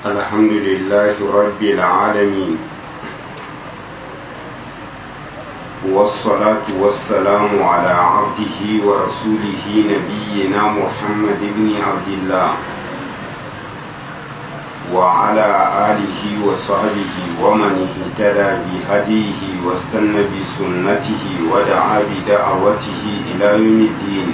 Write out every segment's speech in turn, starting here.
الحمد لله رب العالمين والصلاة والسلام على عبده ورسوله نبينا محمد بن عبد الله وعلى آله وصحبه ومن اهتدى بهديه واستنى بسنته ودعا بدعوته إلى يوم الدين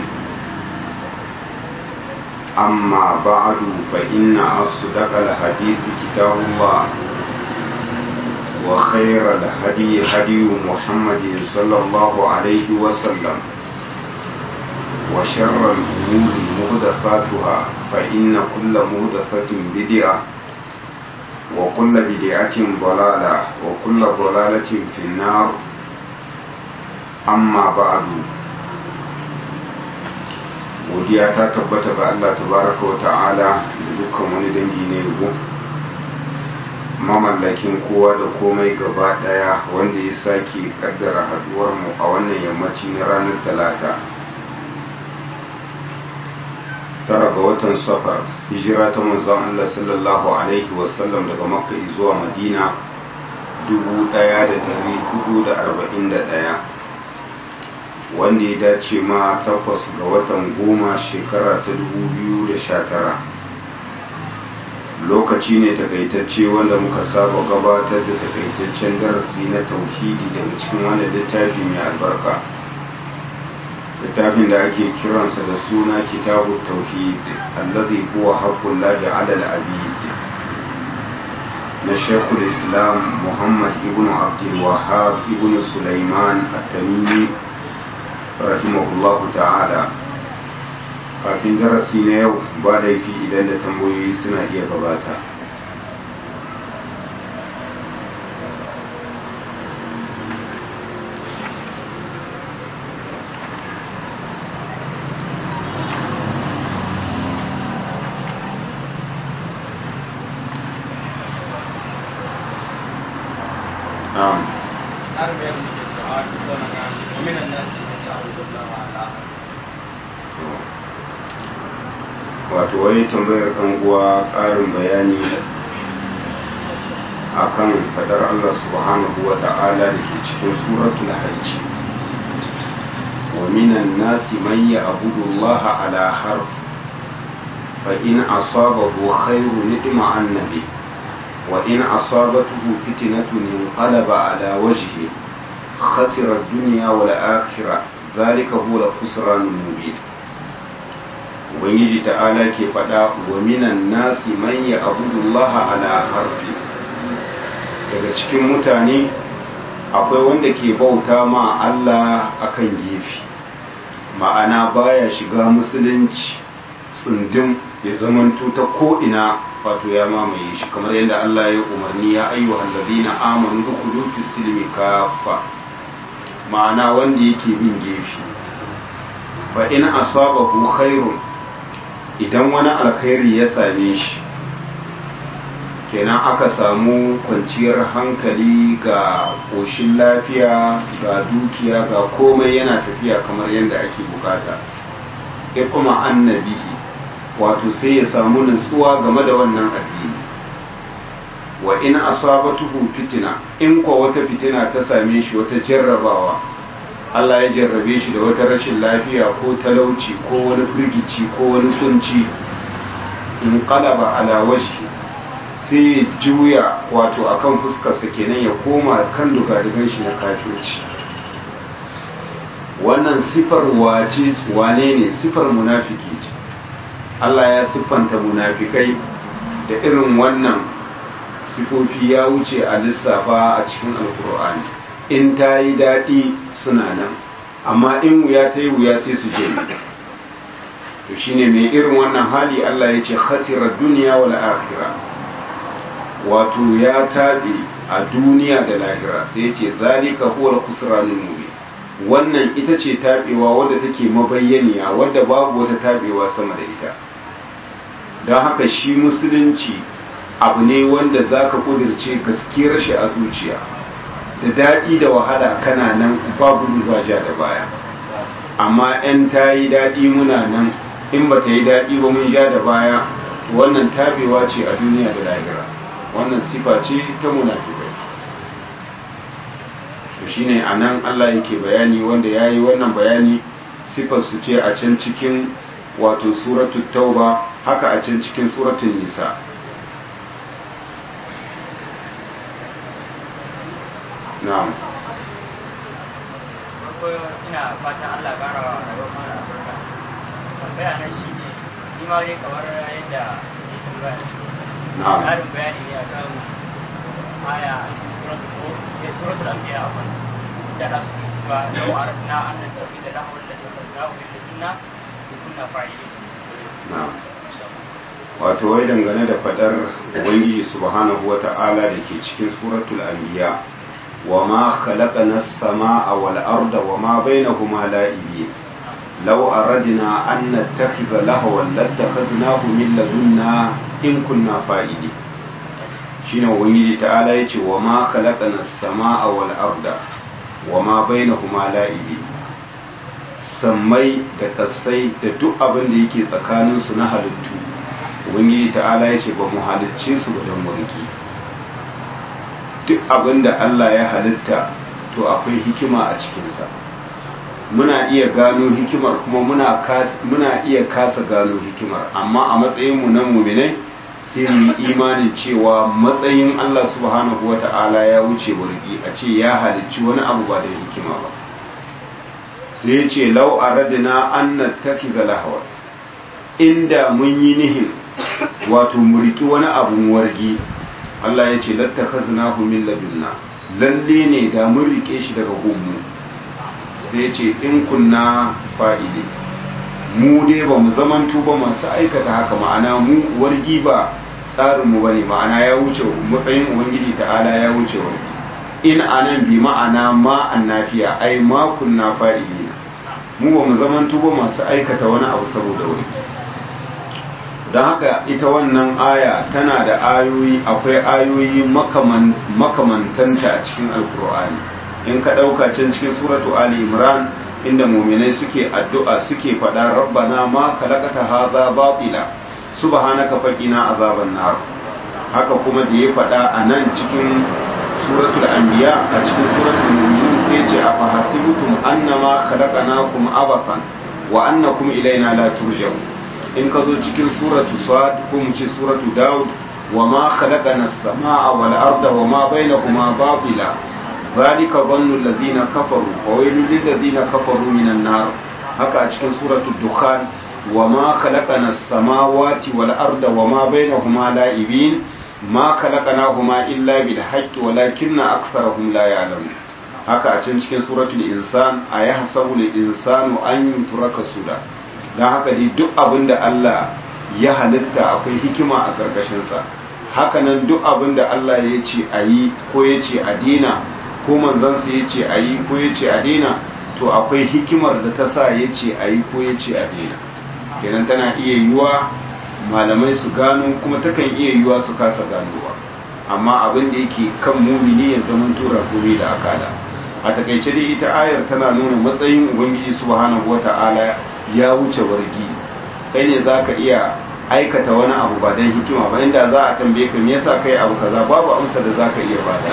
أما بعد فإن أصدق الحديث كتاب الله وخير الهدي هدي محمد صلى الله عليه وسلم وشر الأمور مهدفاتها فإن كل مهدفة بدعة وكل بدعة ضلالة وكل ضلالة في النار أما بعد godiya ta tabbata ga Allah tabaraka wa ta'ala da dukkan wani dangi na yabo mamallakin kowa da komai gaba daya wanda ya sake kaddara haduwar mu a wannan yammaci na ranar talata tara ga watan safar hijira ta manzon Allah sallallahu alaihi wasallam daga makka zuwa madina 1441 wanda ya dace ma takwas ga watan goma shekara ta 2019 lokaci ne takaitacce wanda muka saba gabatar da takaitaccen darasi na tauhidi daga cikin wanda littafi mai albarka littafin da ake kiransa da suna kitabu tauhid allazi huwa haqqul lahi ala al-abid na shekul islam muhammad ibn abdul wahhab ibn sulaiman at-tamimi rahimahullahu ta'ala kafin darasi na yau ba laifi idan da tambayoyi suna iya gabata ومن الناس من يعبد الله على wato wani tambayar kan uwa ƙarin bayani akan fadar Allah subhanahu wa ta'ala da ke cikin suratul hajji wa minan nasi man ya'budu Allah ala harf fa in asabahu khairun nidma annabi wa in asabatuhu fitnatun inqalaba ala wajhi khasira ad-dunya wal akhirah dhalika huwa al-khusran al-mubin ubangiji ta'ala ke faɗa wa minan nasi man ya abudullaha ala harfi daga cikin mutane akwai wanda ke bauta ma Allah akan gefe ma'ana baya shiga musulunci tsundum ya zamanto ta ko'ina wato ya mamaye shi kamar yadda Allah ya umarni ya ayyuhal ladina amanu dukhulu fis silmi kaffa ma'ana wanda yake bin gefe fa in asabahu khairun idan wani alkhairi ya same shi kenan aka samu kwanciyar hankali ga ƙoshin lafiya ga dukiya ga komai yana tafiya kamar yadda ake bukata ya kuma annabihi wato sai ya samu nutsuwa game da wannan addini wa in asabatuhu fitina in kwa wata fitina ta same shi wata jarrabawa Allah ya jarrabe shi da wata rashin lafiya ko talauci ko wani firgici ko wani kunci in qalaba ala wajhi sai juya wato akan fuskarsa kenan ya koma kan dugadigan shi na kafirci wannan sifar wace wane ne sifar munafiki ce Allah ya siffanta munafikai da irin wannan sifofi ya wuce a lissafa a cikin alkur'ani in ta yi daɗi suna nan amma in wuya ta yi wuya sai su je to shine mai irin wannan hali Allah ya ce khasirar duniya wal akhira wato ya taɓe a duniya da lahira sai ce zalika huwa al-khusranul mubin wannan ita ce taɓewa wadda take mabayyaniya wadda babu wata taɓewa sama da ita don haka shi musulunci abu ne wanda zaka kudirce gaskiyar shi a zuciya da daɗi da wahala kana nan babu ba ja da baya amma 'yan ta yi daɗi muna nan in ba ta yi daɗi ba mun ja da baya wannan tabewa ce a duniya da lahira wannan sifa ce ta munafikai to shine anan Allah yake bayani wanda yayi wannan bayani sifar su ce a can cikin wato suratul tauba haka a can cikin suratul nisa na'am ina fatan Allah ƙara wa rayuwar mana albarka tambaya na shi ne ni ma dai kamar yadda ke tambaya na'am ƙarin bayani ne akan aya a cikin suratul ko ne suratul anbiya afan da da su cewa law aradna an nattakhidha lahwan la takhadnahu min ladunna in kunna fa'ilin na'am wato wai dangane da fadar ubangiji subhanahu wata'ala da ke cikin suratul anbiya wa ma khalaqana as-samaa wal arda wa ma bainahuma la'ibin law aradna an nattakhidha lahwan lattakhadnahu min ladunna in kunna fa'ili shine ubangiji ta'ala yace wa ma khalaqana as-samaa wal arda wa ma bainahuma la'ibin sammai da kasai da duk abin da yake tsakaninsu na halittu ubangiji ta'ala ya ce ba mu halicce su ba don mulki duk abin da Allah ya halitta to akwai hikima a cikinsa muna iya gano hikimar kuma muna, muna iya kasa gano hikimar amma a matsayinmu na muminai sai mu yi imanin cewa matsayin Allah subhanahu wa ta'ala ya wuce burgi a ce ya halicci wani abu ba da hikima ba sai ya ce lau aradina an nattakiza lahawar inda mun yi nihin wato muriki wani abun wargi Allah ya ce lattakaznahu min ladunna lalle ne da mun rike shi daga gunmu sai ya ce in kunna fa'ili mu dai ba mu zamantu ba masu aikata haka ma'ana mu wargi ba tsarinmu ba ne ma'ana ya wuce matsayin ubangiji ta'ala ya wuce wargi in anan bi ma'ana ma annafiya ai ma kunna fa'ili mu ba mu zamantu ba masu aikata wani abu saboda wani don haka ita wannan aya tana da ayoyi akwai ayoyi makamantanta a cikin alkur'ani in ka ɗauka can cikin suratu ali imran inda muminai suke addu'a suke faɗa rabbana ma kalakata haza batila subhanaka faqina azaban nar haka kuma da ya faɗa a nan cikin suratul anbiya a cikin suratul mu'minun sai ce a fahasibutum annama khalaqnakum abathan wa annakum ilaina la turja'un in ka zo cikin suratu sad ko mu ce suratu daud wa ma khalaqana as-samaa wal arda wa ma bainahuma batila zalika dhannu alladhina kafaru wa waylun lil ladina kafaru minan nar haka a cikin suratu dukhan wa ma khalaqana as-samawati wal arda wa ma bainahuma la'ibin ma khalaqnahuma illa bil haqqi walakinna aktharahum la ya'lamun haka a can cikin suratul insan ayahsabu lil insanu an yutraka suda don haka dai duk abin da Allah ya halitta akwai hikima a ƙarƙashinsa hakanan duk abin da Allah ya ce a yi ko ya ce a dina ko manzansa ya ce a yi ko ya ce a dina to akwai hikimar da ta sa ya ce a yi ko ya ce a dina kenan tana iya yiwa malamai su gano kuma takan iya yiwa su kasa ganowa amma abin da yake kan mumini ya zama tura gobe da akala a takaice dai ita ayar tana nuna matsayin ubangiji subhanahu wata'ala ya wuce wargi kai ne za ka iya aikata wani abu ba don hikima ba inda za a tambaye ka me yasa kai abu kaza babu amsa da za ka iya bada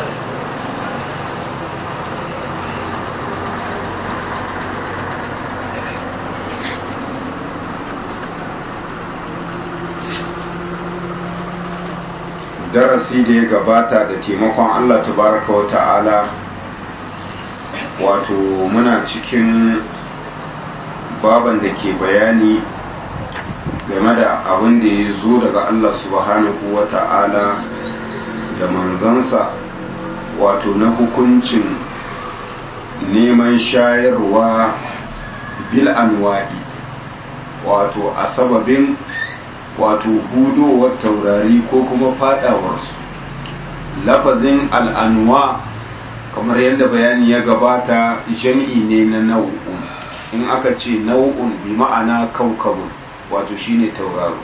darasi da ya gabata da taimakon Allah tabaraka wa ta'ala wato muna cikin baban da ke bayani game da abin da ya zo daga Allah subhanahu wa ta'ala da manzansa wato na hukuncin neman shayarwa bil anwa'i wato a sababin wato hudowar taurari ko kuma fadawarsu lafazin al'anwa kamar yadda bayani ya gabata jami'i ne na nau'un in aka ce nau'un bi ma'ana kaukabun wato shine tauraro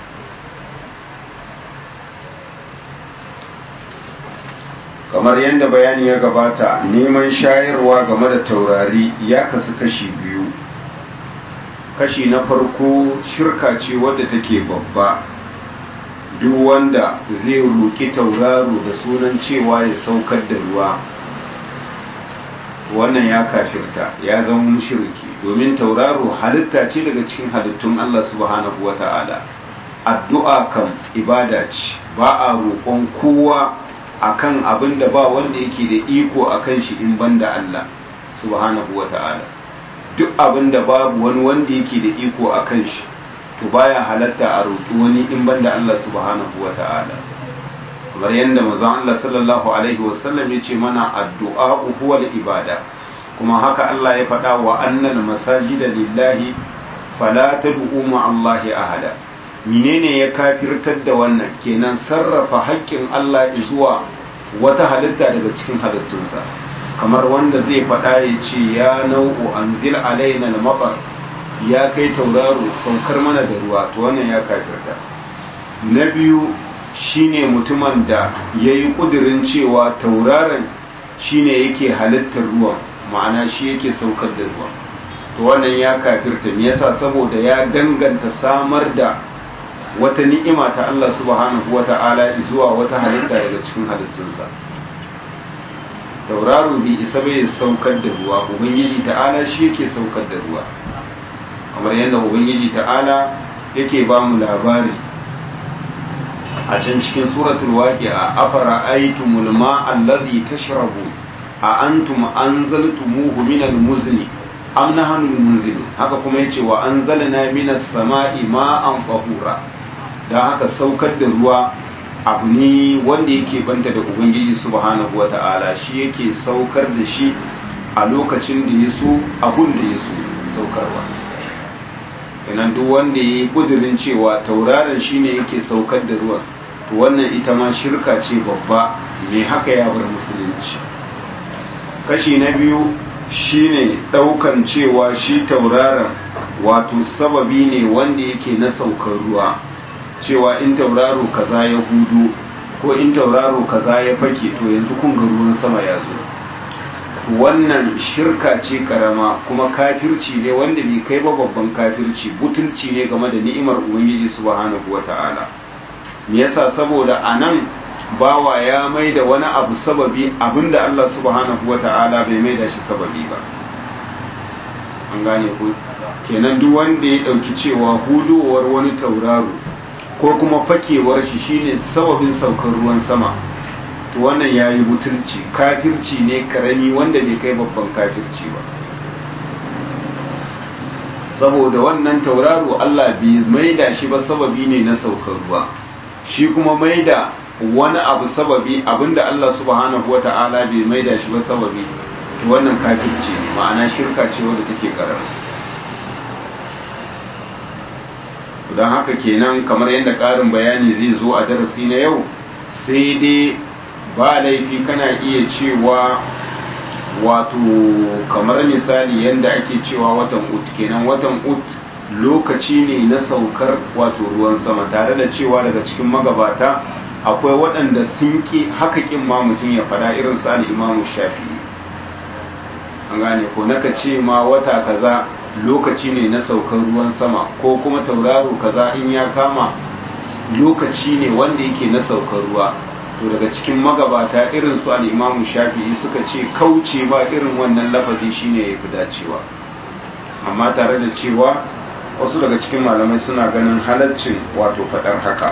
kamar yadda bayani ya gabata neman shayarwa game da taurari ya kasu kashi biyu kashi na farko shirka ce wadda take babba duk wanda zai roƙi tauraro da sunan cewa ya saukar da ruwa wannan ya kafirta ya zama mushriki domin tauraro halitta ce daga cikin halittun Allah subhanahu wata'ala addu'a kan ibada ce ba a roƙon kowa akan abin da ba wanda yake da iko akan shi in banda Allah subhanahu wata'ala duk abin da babu wani wanda yake da iko akan shi to baya halatta a roƙi wani in banda Allah subhanahu wata'ala kamar yadda manzon Allah sallallahu alaihi wasallam ya ce mana addu'a huwa ibada kuma haka Allah ya faɗa wa annal masajida lillahi fala tad'u ma Allah ahada menene ya kafirtar da wannan kenan sarrafa haƙƙin Allah zuwa wata halitta daga cikin halittunsa kamar wanda zai faɗa ya ce ya nau'u anzil alaina al-matar ya kai tauraro saukar mana da ruwa to wannan ya kafirta na biyu shine mutumin da ya yi ƙudurin cewa tauraron shine yake halittar ruwan ma'ana shi yake saukar da ruwan to wannan ya kafirta me yasa saboda ya danganta samar da wata ni'ima ta Allah subhanahu wata'ala zuwa wata halitta daga cikin halittunsa tauraro bai isa bai saukar da ruwa ubangiji ta'ala shi yake saukar da ruwa kamar yadda ubangiji ta'ala yake ba mu labari a can cikin suratul waqi'a afara aitumul ma'a allazi tashrabu a antum anzaltumuhu minal muzni am nahnu munzilun haka kuma yace wa anzalna minas sama'i ma'an tahura dan haka saukar da ruwa abu ne wanda yake banta da ubangiji subhanahu wata'ala shi yake saukar da shi a lokacin da ya so abun da ya so saukarwa kenan duk wanda ya yi kudirin cewa tauraron shine yake saukar da ruwan to wannan ita ma shirka ce babba mai haka ya bar musulunci kashi na biyu shine daukan cewa shi tauraron wato sababi ne wanda yake na saukar ruwa cewa in tauraro kaza ya hudu ko in tauraro kaza ya fake to yanzu kun ga ruwan sama ya zo wannan shirka ce karama kuma kafirci ne wanda bai kai ba babban kafirci butulci ne game da ni'imar ubangiji subhanahu wata'ala me yasa saboda anan bawa ya mai da wani abu sababi abinda Allah subhanahu wata'ala bai mai da shi sababi ba an gane ku kenan duk wanda ya dauki cewa hudowar wani tauraro ko kuma fakewar shi shine sababin saukar ruwan sama to wannan ya yi butulci kafirci ne karami wanda bai kai babban kafirci ba saboda wannan tauraro Allah bai maida shi ba sababi ne na saukar ruwa shi kuma maida wani abu sababi abinda Allah subhanahu wata'ala bai maida shi ba sababi to wannan kafirci ne ma'ana shirka ce wadda take karama don haka kenan kamar yadda ƙarin bayani zai zo a darasi na yau sai dai ba laifi kana iya cewa wato kamar misali yadda ake cewa watan ut kenan watan ut lokaci ne na saukar wato ruwan sama tare da cewa daga cikin magabata akwai waɗanda sun ƙi haka ƙin ma mutum ya faɗa irin su al'imamu shafi an gane ko naka ce ma wata kaza lokaci ne na saukar ruwan sama ko kuma tauraro kaza in ya kama lokaci ne wanda yake na saukar ruwa to daga cikin magabata irin su al'imamu shafi'i suka ce kauce ba irin wannan lafazi shine ya fi dacewa amma tare da cewa wasu daga cikin malamai suna ganin halaccin wato faɗar haka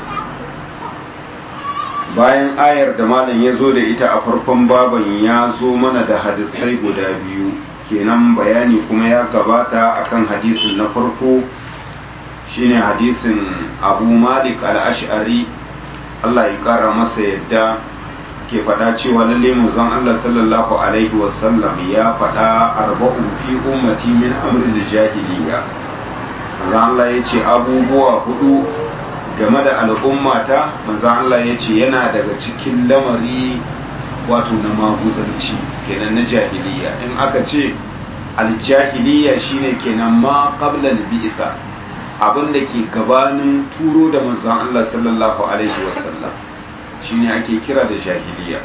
bayan ayar da malam ya zo da ita a farkon baban ya zo mana da hadisai guda biyu kenan bayani kuma ya gabata akan hadisin na farko shine hadisin abu malik al-ash'ari Allah ya kara masa yadda ke faɗa cewa lalle manzon Allah sallallahu alaihi wasallam ya faɗa arba'un fi ummati min amri jahiliya manzon Allah ya ce abubuwa hudu game da al'ummata manzon Allah ya ce yana daga cikin lamari wato na maguzanci kenan na jahiliya in aka ce aljahiliya shine kenan ma qabla al-bi'sa abin da ke gabanin turo da manzon Allah sallallahu alaihi wasallam shine ake kira da jahiliya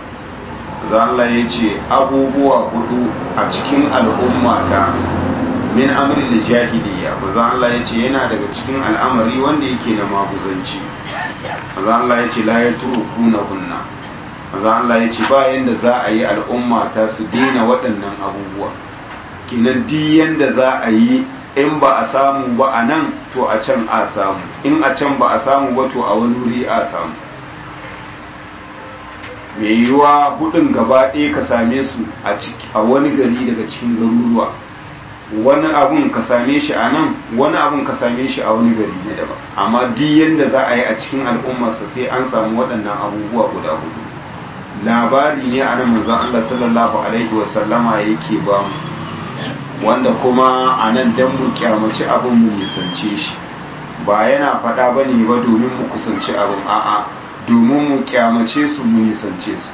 Allah ya ce abubuwa hudu a cikin al'ummata min amri jahiliya manzon Allah ya ce yana daga cikin al'amari wanda yake na maguzanci manzon Allah ya ce la yatrukuna hunna manzon Allah ya ce ba yanda za a yi al'umma ta su daina waɗannan abubuwa kinan di yanda za a yi in ba a samu ba a nan to a can a samu in a can ba a samu ba to a wani wuri a samu mai yiwuwa hudun gaba ɗaya ka same su a wani gari daga cikin garuruwa wani abun ka same shi a nan wani abun ka same shi a wani gari ne daban amma duk yadda za a yi a cikin al'ummarsa sai an samu waɗannan abubuwa guda hudu labari ne a nan manzon Allah sallallahu alaihi wasallama yake ba mu wanda kuma a nan dan mu kyamaci abin mu nisance shi ba yana faɗa ba ne ba domin mu kusanci abin a'a domin mu kyamace su mu nisance su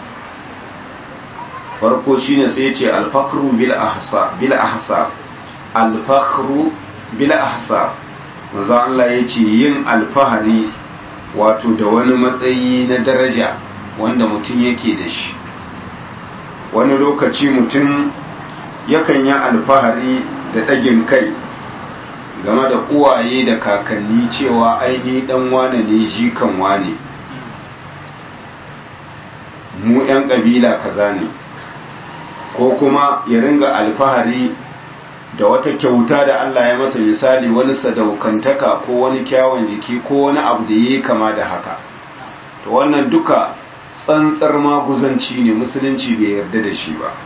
farko shine sai ya ce alfakru bil ahsa bil ahsa alfakru bil ahsa manzo Allah ya ce yin alfahari wato da wani matsayi na daraja wanda mutum yake da shi wani lokaci mutum yakan yi alfahari da ɗagin kai game da uwaye da kakanni cewa aini ɗan wane ne jikan wane mu 'yan ƙabila kaza ne ko kuma ya ringa alfahari da wata kyauta da Allah ya masa misali wani sadaukantaka ko wani kyawun jiki ko wani abu da ya yi kama da haka to wannan duka tsantsar maguzanci ne musulunci bai yarda da shi ba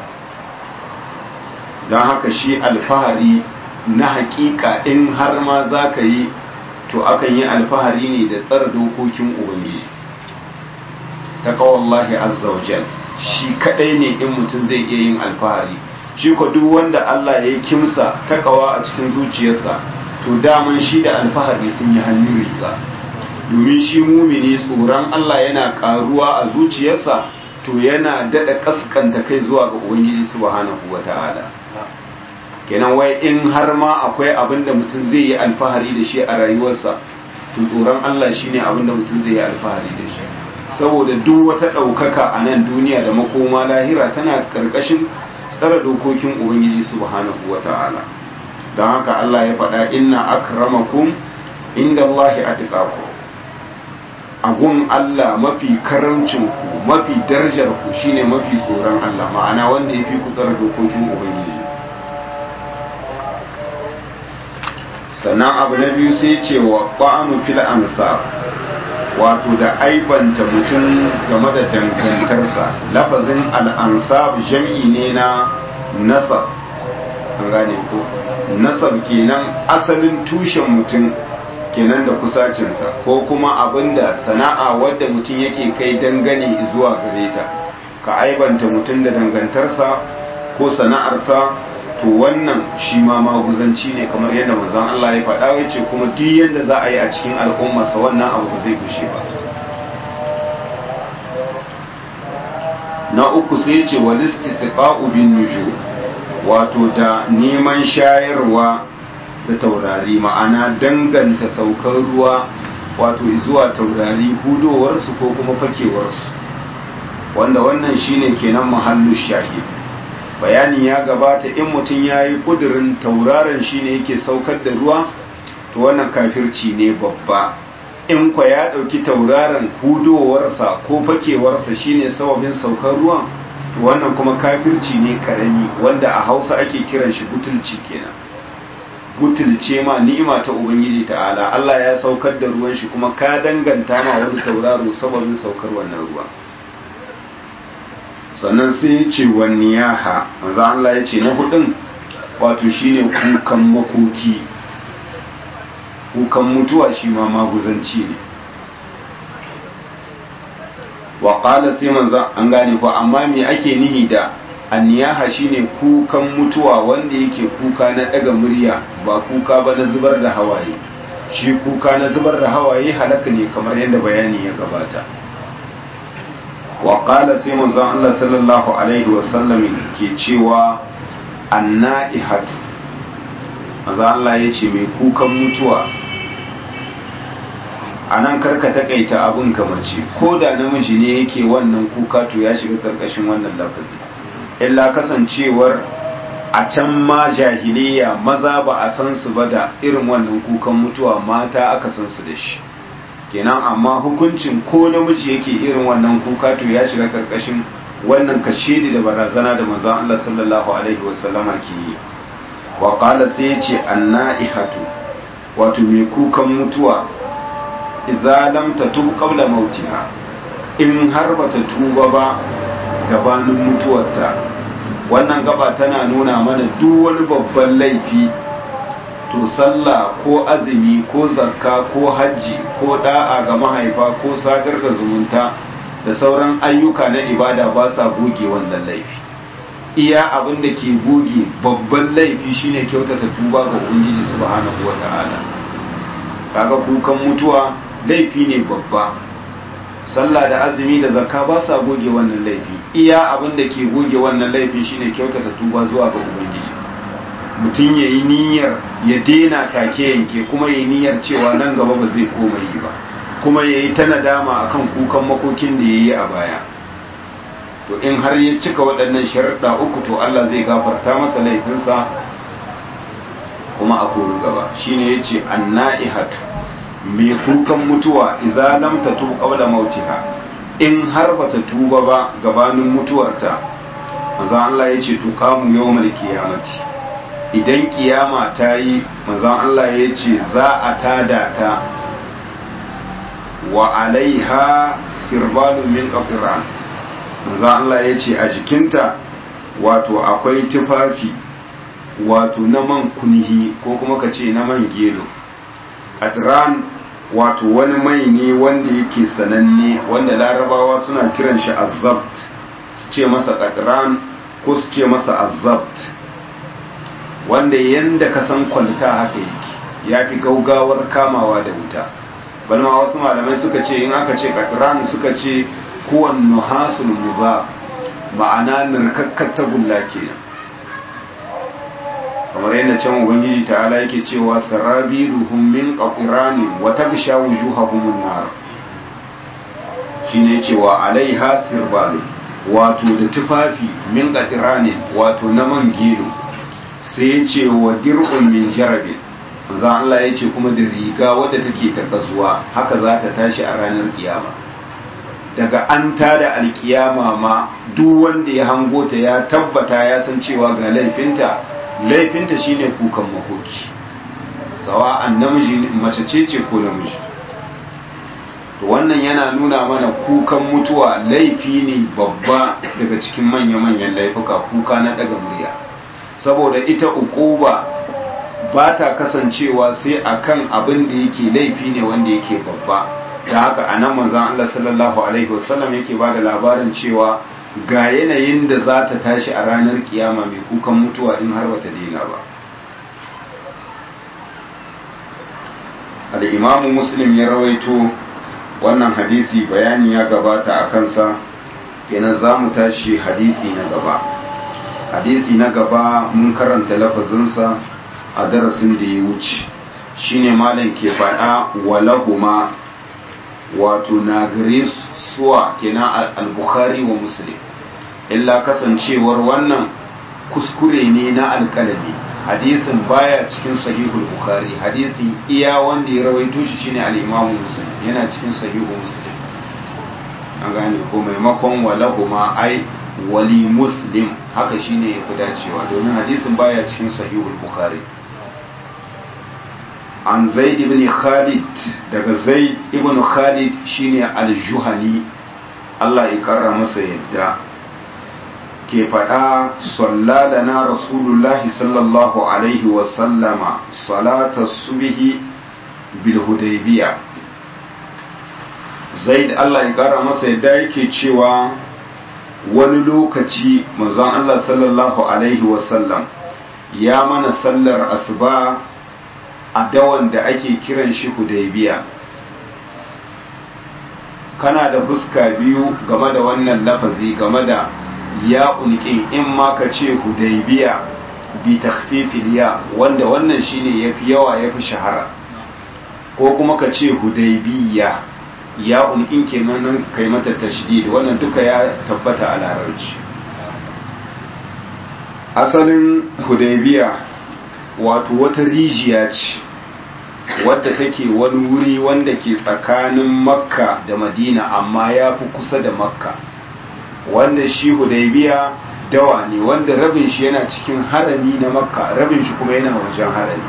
don haka shi alfahari na hakika in har ma za ka yi to akan yi alfahari ne da tsara dokokin ubangiji ta kawallahi azzawajal shi kadai ne in mutum zai iya yin alfahari shi ko duk wanda Allah ya kimsa takawa a cikin zuciyarsa to daman shi da alfahari sun yi hannun riga domin shi mumini tsoron Allah yana karuwa a zuciyarsa to yana dada kaskanta kai zuwa ga ubangiji subhanahu wata'ala kenan wai in har ma akwai abin da mutum zai yi alfahari da shi a rayuwarsa to tsoron Allah shine abin da mutum zai yi alfahari da shi saboda duk wata ɗaukaka a nan duniya da makoma lahira tana ƙarƙashin tsara dokokin ubangiji subhanahu wa ta'ala don haka Allah ya faɗa inna akramakum inda Allahi atqakum agun Allah mafi karamcin ku mafi darajar ku shine mafi tsoron Allah ma'ana wanda ya fi ku tsara dokokin ubangiji sannan abu na biyu sai ce wa ƙwa'anu fil ansar wato da aibanta mutum game da dangantarsa lafazin al'ansab jam'i ne na nasab an gane ko nasab kenan asalin tushen mutum kenan da kusacinsa ko kuma abinda sana'a wadda mutum yake kai dangane zuwa gare ta ka aibanta mutum da dangantarsa ko sana'arsa to wannan shi ma maguzanci ne kamar yadda manzon Allah ya faɗa ya ce kuma duk yadda za a yi a cikin al'ummarsa wannan abu ba zai gushe ba na uku sai ce walisti siqa'u bin nujum wato da neman shayarwa da taurari ma'ana danganta saukar ruwa wato zuwa taurari hudowarsu ko kuma fakewarsu wanda wannan shine kenan mahallu shahid bayani ya gabata in mutum ya yi ƙudurin tauraron shi ne yake saukar da ruwa to wannan kafirci ne babba in kwa ya ɗauki tauraron hudowarsa ko fakewarsa shi ne sababin saukar ruwan to wannan kuma kafirci ne karami wanda a hausa ake kiran shi butulci kenan butulce ma ni'ima ta ubangiji ta'ala Allah ya saukar da ruwan shi kuma ka danganta ma wani tauraro sababin saukar wannan ruwa sannan sai ya ce wa niyaha manzo Allah ya ce na hudun wato shine kukan makoki kukan mutuwa shi ma maguzanci ne wa qala sai manzo an gane ko amma me ake nihi da anniyaha shine kukan mutuwa wanda yake kuka na daga murya ba kuka ba na zubar da hawaye shi kuka na zubar da hawaye halaka ne kamar yadda bayani ya gabata wa qala sai manzon Allah sallallahu alaihi wasallam ke cewa anna'ihatu manzon Allah ya ce mai kukan mutuwa a nan karka takaita abin mace ko da namiji ne yake wannan kuka to ya shiga karkashin wannan lafazi illa kasancewar a can ma jahiliya maza ba a san su ba da irin wannan kukan mutuwa mata aka san su da shi kenan amma hukuncin ko namiji yake irin wannan kuka to ya shiga karkashin wannan kashedi da barazana da manzon Allah sallallahu alaihi wasallama ke yi wa qala sai yace annaihatu wato mai kukan mutuwa idza lam tatub qabla mautiha in har bata tuba ba gabanin mutuwarta wannan gaba tana nuna mana duk wani babban laifi to sallah ko azumi ko zakka ko hajji ko da'a ga mahaifa ko sadar da zumunta da sauran ayyuka na ibada ba sa goge wannan laifi iya abin da ke goge babban laifi shine kyautata tuba ga ubangiji subhanahu wata'ala kaga kukan mutuwa laifi ne babba sallah da azumi da zakka ba sa goge wannan laifi iya abin da ke goge wannan laifin shine kyautata tuba zuwa ga ubangiji mutum ya yi niyyar ya daina take yanke kuma ya yi niyyar cewa nan gaba ba zai koma yi ba kuma ya yi ta nadama akan kukan makokin da ya yi a baya to in har ya cika waɗannan sharaɗa uku to Allah zai gafarta masa laifinsa kuma a kori gaba shine ya ce anna'ihatu mai kukan mutuwa idza lam tatub qabla mautiha in har bata tuba ba gabanin mutuwarta manzo Allah ya ce tuqamu yawmal qiyamati idan kiyama ta yi manzon Allah ya ce za a tada ta wa alaiha sirbalun min qatran manzon Allah ya ce a jikinta wato akwai tufafi wato na man kunhi ko kuma ka ce na man gelo qatran wato wani mai ne wanda yake sananne wanda larabawa suna kiran shi azzabt su ce masa qatran ko su ce masa azzabt wanda yanda ka san kwalta haka yake ya fi gaugawar kamawa da wuta balma wasu malamai suka ce in aka ce katran suka ce kuwan nuhasul muba ma'ana nirkakkar tagulla kenan kamar yadda can ubangiji ta'ala yake cewa sarabiluhum min qatirani wa tagsha wujuhahum an-nar shine cewa alaiha sirbalu wato da tufafi min qatirani wato na man gelo sai ya ce wa dir'un min jarabe manzo Allah ya ce kuma da riga wadda take ta kasuwa haka za ta tashi a ranar kiyama daga an tada alkiyama ma duk wanda ya hango ta ya tabbata ya san cewa ga laifinta laifinta shine kukan makoki sawa'an namiji mace ce ce ko namiji to wannan yana nuna mana kukan mutuwa laifi ne babba daga cikin manya-manyan laifuka kuka na daga murya saboda ita ukuba ba ta kasancewa sai akan abin da yake laifi ne wanda yake babba da haka a nan manzan Allah sallallahu alaihi wasallam yake ba da labarin cewa ga yanayin da za ta tashi a ranar kiyama mai kukan mutuwa in har bata daina ba al'imamu muslim ya rawaito wannan hadisi bayani ya gabata a kansa kenan za mu tashi hadisi na gaba hadisi na gaba mun karanta lafazinsa a darasin da ya wuce shine malam ke faɗa walahuma wato na gare suwa kenan al-bukhari wa muslim illa kasancewar wannan kuskure ne na alkalami hadisin baya cikin sahihul bukhari hadisin iya wanda ya rawaito shi shine al-imamu muslim yana cikin sahihu muslim an gane ko maimakon walahuma ai wali muslim haka shine ya fi dacewa domin hadisin baya cikin sahihul bukhari an zaid ibn khalid daga zaid ibn khalid shine al-juhani Allah ya kara masa yadda ke faɗa sallalana rasulullahi sallallahu alaihi wasallama salata subhi bil hudaybiya zaid Allah ya kara masa yadda yake cewa wani lokaci manzon Allah sallallahu alaihi wasallam ya mana sallar asuba a dawan da ake kiran shi hudaybiya kana da fuska biyu game da wannan lafazi game da ya ulƙin in ma ka ce hudaybiya bi takhfifil ya wanda wannan shine yafi yawa yafi shahara ko kuma ka ce hudaybiya ya ulƙin kenan kai mata tashdid wannan duka ya tabbata a larabci asalin hudaybiya wato wata rijiya ce wadda take wani wuri wanda ke tsakanin makka da madina amma ya fi kusa da makka wanda shi hudaybiya dawa ne wanda rabin shi yana cikin harami na makka rabin shi kuma yana wajen harami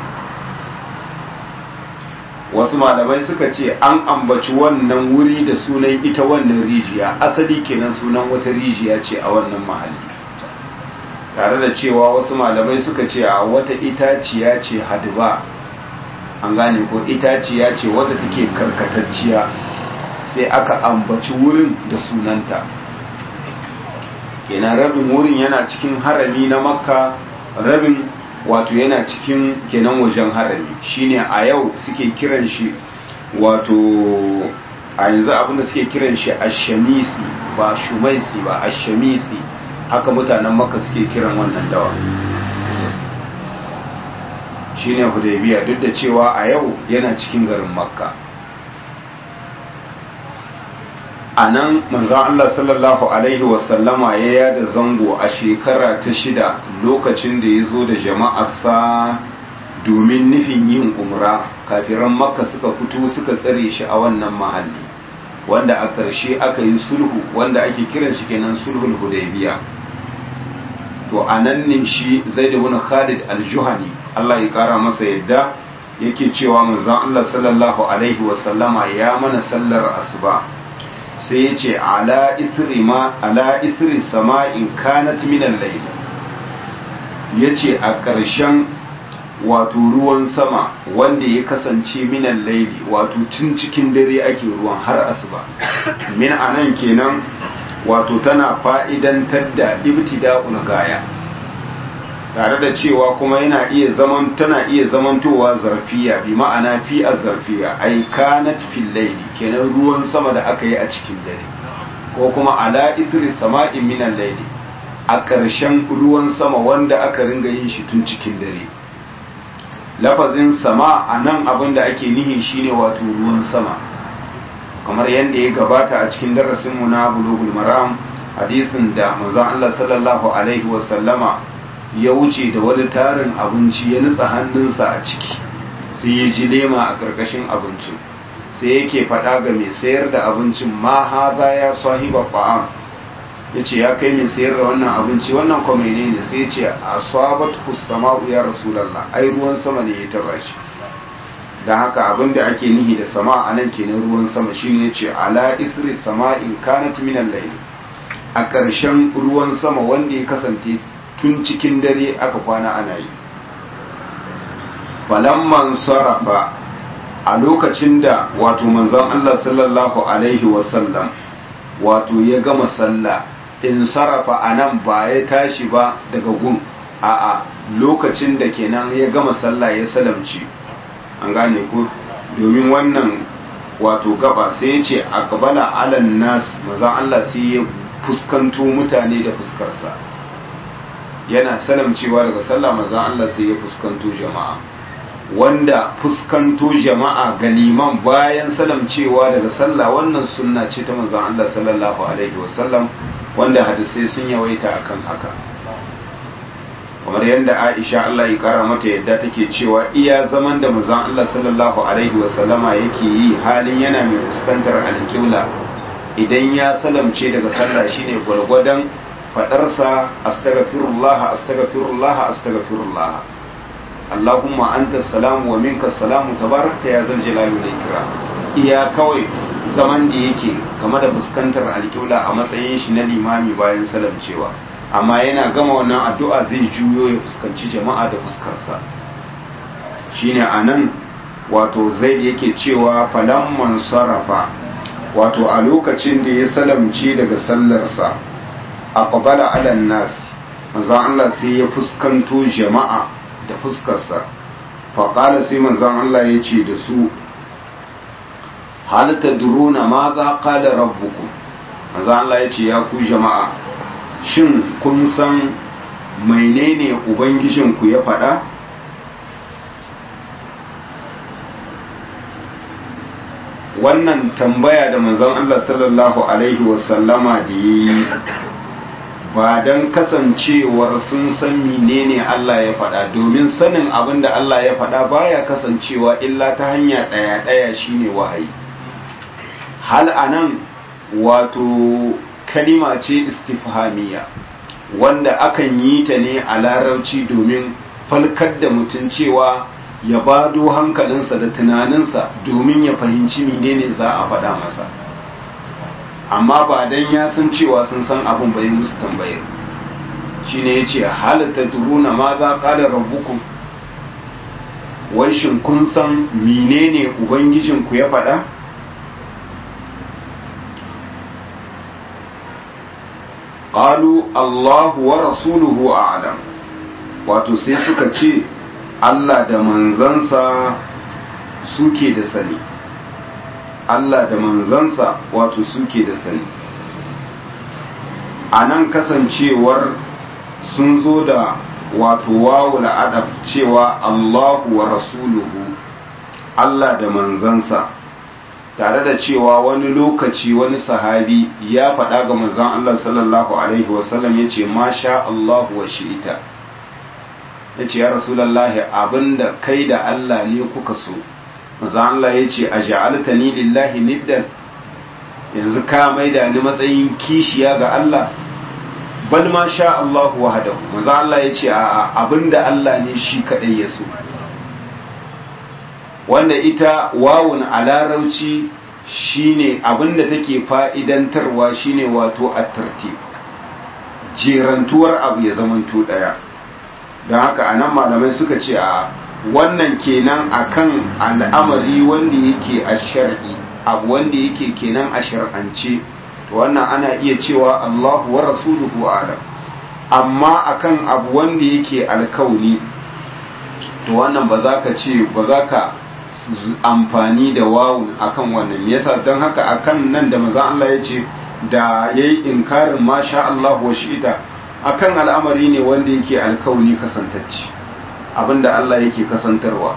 wasu malamai suka ce an ambaci wannan wuri da sunan ita wannan rijiya asali kenan sunan wata rijiya ce a wannan mahalli tare da cewa wasu malamai suka ce a wata itaciya ce hadba an gane ko itaciya ce wadda take karkatacciya sai aka ambaci wurin da sunanta kenan rabin wurin yana cikin harami na makka rabin wato yana cikin kenan wajen harami shine a yau suke kiran shi wato a yanzu abinda suke kiran shi ashamisi ba shumaisi ba ashamisi haka mutanen makka suke kiran wannan dawa shine hudaybiya duk da cewa a yau yana cikin garin makka a nan manzan Allah sallallahu Alaihi wasallama ya yada zango a shekara ta shida lokacin da ya zo da jama'arsa domin nufin yin umra kafiran makka suka fito suka tsare shi a wannan mahalli wanda a ƙarshe aka yi sulhu wanda ake kiran shi kenan sulhul hudaybiya to a nan ne shi zai da wani khalid al-juhani Allah ya kara masa yadda yake cewa manzan Allah sallallahu Alaihi wasallama ya mana sallar asuba sai ya ce ala isri sama'in kanat minan laila ya ce a ƙarshen wato ruwan sama wanda ya kasance minan laili wato tun cikin dare ake ruwan har asuba min anan kenan wato tana fa'idantar da ibtida'ul gaya tare da cewa kuma yana iya zaman tana iya zamantowa zarfiya bi ma'ana fi zarfiya ai kanat fil layli kenan ruwan sama da aka yi a cikin dare ko kuma ala isri sama'in minan layli a ƙarshen ruwan sama wanda aka ringa yin shi tun cikin dare lafazin sama a nan abin da ake nihi shine wato ruwan sama kamar yadda ya gabata a cikin darasinmu na bulugul maram hadisin da manzon Allah sallallahu alaihi wasallama ya wuce da wani tarin abinci ya nutsa hannunsa a ciki sai ya ji lema a ƙarƙashin abincin sai yake faɗa ga mai sayar da abincin ma haza ya sahiba ta'am ya ce ya kai mai sayar da wannan abinci wannan kwa ne sai ya ce a sabat sama'u ya rasulallah ai ruwan sama ne ya taba shi da haka abin da ake nihi da sama a nan kenan ruwan sama shine ya ce ala isri sama'in kanat minan layl a ƙarshen ruwan sama wanda ya kasance tun cikin dare aka kwana ana yi falamman sarrafa a lokacin da wato manzon Allah sallallahu alaihi wasallam wato ya gama sallah in sarrafa a nan ba ya tashi ba daga gun a'a lokacin da kenan ya gama sallah ya salamci an gane ku domin wannan wato gaba sai ya ce a kabala alan nas manzon Allah sai ya fuskanto mutane da fuskarsa yana salamcewa daga sallah manzon Allah sai ya fuskanto jama'a wanda fuskanto jama'a ga liman bayan salamcewa daga sallah wannan sunna ce ta manzon Allah sallallahu alaihi wasallam wanda hadisai sun yawaita akan haka kamar yadda Aisha Allah ya kara mata yadda take cewa iya zaman da manzon Allah sallallahu alaihi wasallama yake yi halin yana mai fuskantar alƙibla idan ya salamce daga sallah shine gwargwadon fadarsa astaghfirullah astaghfirullah astaghfirullah Allahumma anta salamu wa minka salamu tabarakta ya zal jalali wal ikram iya kawai zaman da yake game da fuskantar alƙibla a matsayin shi na limami bayan salamcewa amma yana gama wannan addu'a zai juyo ya fuskanci jama'a da fuskarsa shine anan wato zaid yake cewa falamman sarafa wato a lokacin da ya salamce daga sallarsa aqbala ala nas manzon Allah sai ya fuskanto jama'a da fuskarsa faƙala sai manzon Allah ya ce da su hal tadruna ma za qala rabbukum manzon Allah ya ce ya ku jama'a shin kun san menene ubangijinku ya faɗa wannan tambaya da manzon Allah sallallahu alaihi wasallama da yi ba don kasancewar sun san menene Allah ya faɗa domin sanin abin da Allah ya faɗa baya kasancewa illa ta hanya ɗaya-ɗaya shine wahayi hal anan wato kalima ce istifhamiya wanda akan yi ta ne a larabci domin falkar da mutum cewa ya bado hankalinsa da tunaninsa domin ya fahimci menene za a faɗa masa amma ba dan ya san cewa sun san abin bai musu tambayar shine yace halatta duruna ma za qala rabbukum wai shin kun san menene ubangijinku ya faɗa qalu Allahu wa rasuluhu a'lam wato sai suka ce Allah da manzansa suke da sani Allah da manzansa wato suke da sani a nan kasancewar sun zo da wato wawu adaf cewa Allahu wa rasuluhu Allah da manzansa tare da cewa wani lokaci wani sahabi ya faɗa ga manzan Allah sallallahu Alaihi wasallam ya ce masha Allahu wa shi'ita ya ce ya rasulallahi abinda kai da Allah ne kuka so manzan Allah ya ce a ja'alta ni lillahi niddan yanzu ka maida ni matsayin kishiya ga Allah bal ma sha Allahu wahdahu manzan Allah ya ce a abinda Allah ne shi kadai ya so wanda ita wawun a larauci shine abinda take fa'idantarwa shine wato at-tartib jerantuwar abu ya zamanto daya don haka anan malamai suka ce a wannan kenan akan al'amari wanda yake a shar'i abu wanda yake kenan a shar'ance wannan ana iya cewa Allahu wa rasuluhu alam amma akan abu wanda yake alkauni to wannan ba za ka ce ba za ka amfani da wawun akan wannan yasa don haka akan nan da maza Allah ya ce da ya yi inkarin masha Allah wa shi'ita akan al'amari ne wanda yake alkauni kasantacce abinda Allah yake kasantarwa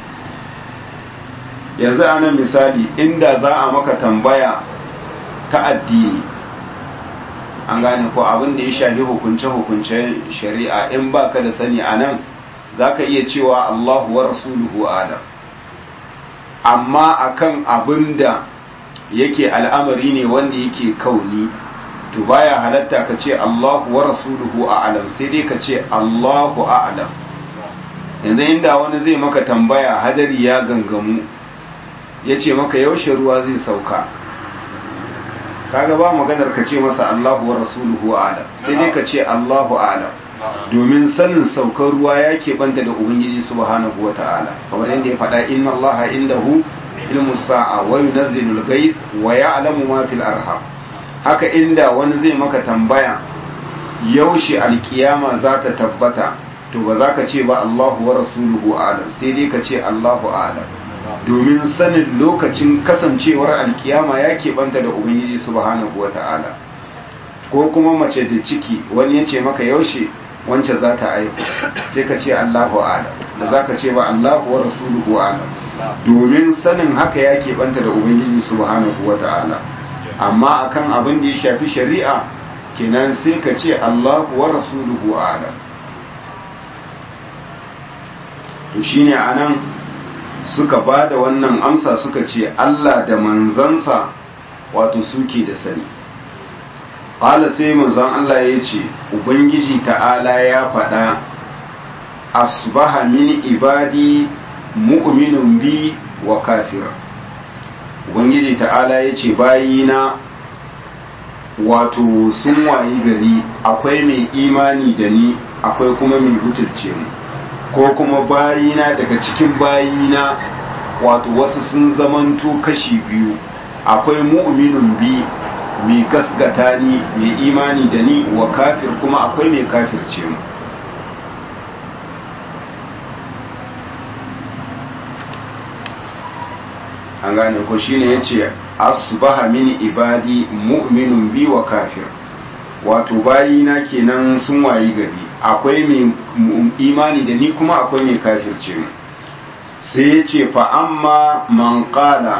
yanzu ana misali inda za a maka tambaya ta addini an gane ko abin da ya shafi hukunce-hukunce shari'a in baka da sani a nan za ka iya cewa Allahu wa rasuluhu adam amma akan abin da yake al'amari ne wanda yake kauni to baya halatta ka ce Allahu wa rasuluhu a'lam sai dai ka ce Allahu a'lam yanzu inda wani zai maka tambaya hadari ya gangamu ya ce maka yaushe ruwa zai sauka kaga ba maganar ka ce masa Allahu wa rasuluhu a'lam sai dai ka ce Allahu a'lam domin sanin saukar ruwa ya banta da ubangiji subhanahu wa ta'ala kamar yadda ya faɗa inna allaha indahu ilmu sa'a wa yunazzilu al-ghayth wa ya'lamu ma fil arham haka inda wani zai maka tambaya yaushe alkiyama za ta tabbata to ba za ka ce ba Allahu wa rasuluhu a'lam sai dai ka ce Allahu a'lam domin sanin lokacin kasancewar alkiyama ya banta da ubangiji subhanahu wa ta'ala ko kuma mace da ciki wani ya ce maka yaushe wance za ta aihu sai ka ce Allahu a'lam da za ka ce ba Allahu wa rasuluhu a'lam domin sanin haka ya keɓanta da ubangiji subhanahu wa ta'ala amma akan abin da ya shafi shari'a kenan sai ka ce Allahu wa rasuluhu a'lam to shine anan suka ba da wannan amsa suka ce Allah da manzansa wato suke da sani ƙala sai manzon Allah ya ce ubangiji ta'ala ya faɗa asbaha min ibadi mu'minun bi wa kafira ubangiji ta'ala ya ce bayina wato sun wayi gari akwai mai imani da ni akwai kuma mai butulce mu ko kuma bayina daga cikin bayina wato wasu sun zamanto kashi biyu akwai mu'minun bi mai gasgata ni mai imani da ni wa kafir kuma akwai mai kafirce mu an gane ko shine yace asbaha min ibadi mu'minun bi wa kafir wato bayina kenan sun wayi gari akwai mai imani da ni kuma akwai mai kafirce mu sai yace fa amma man qala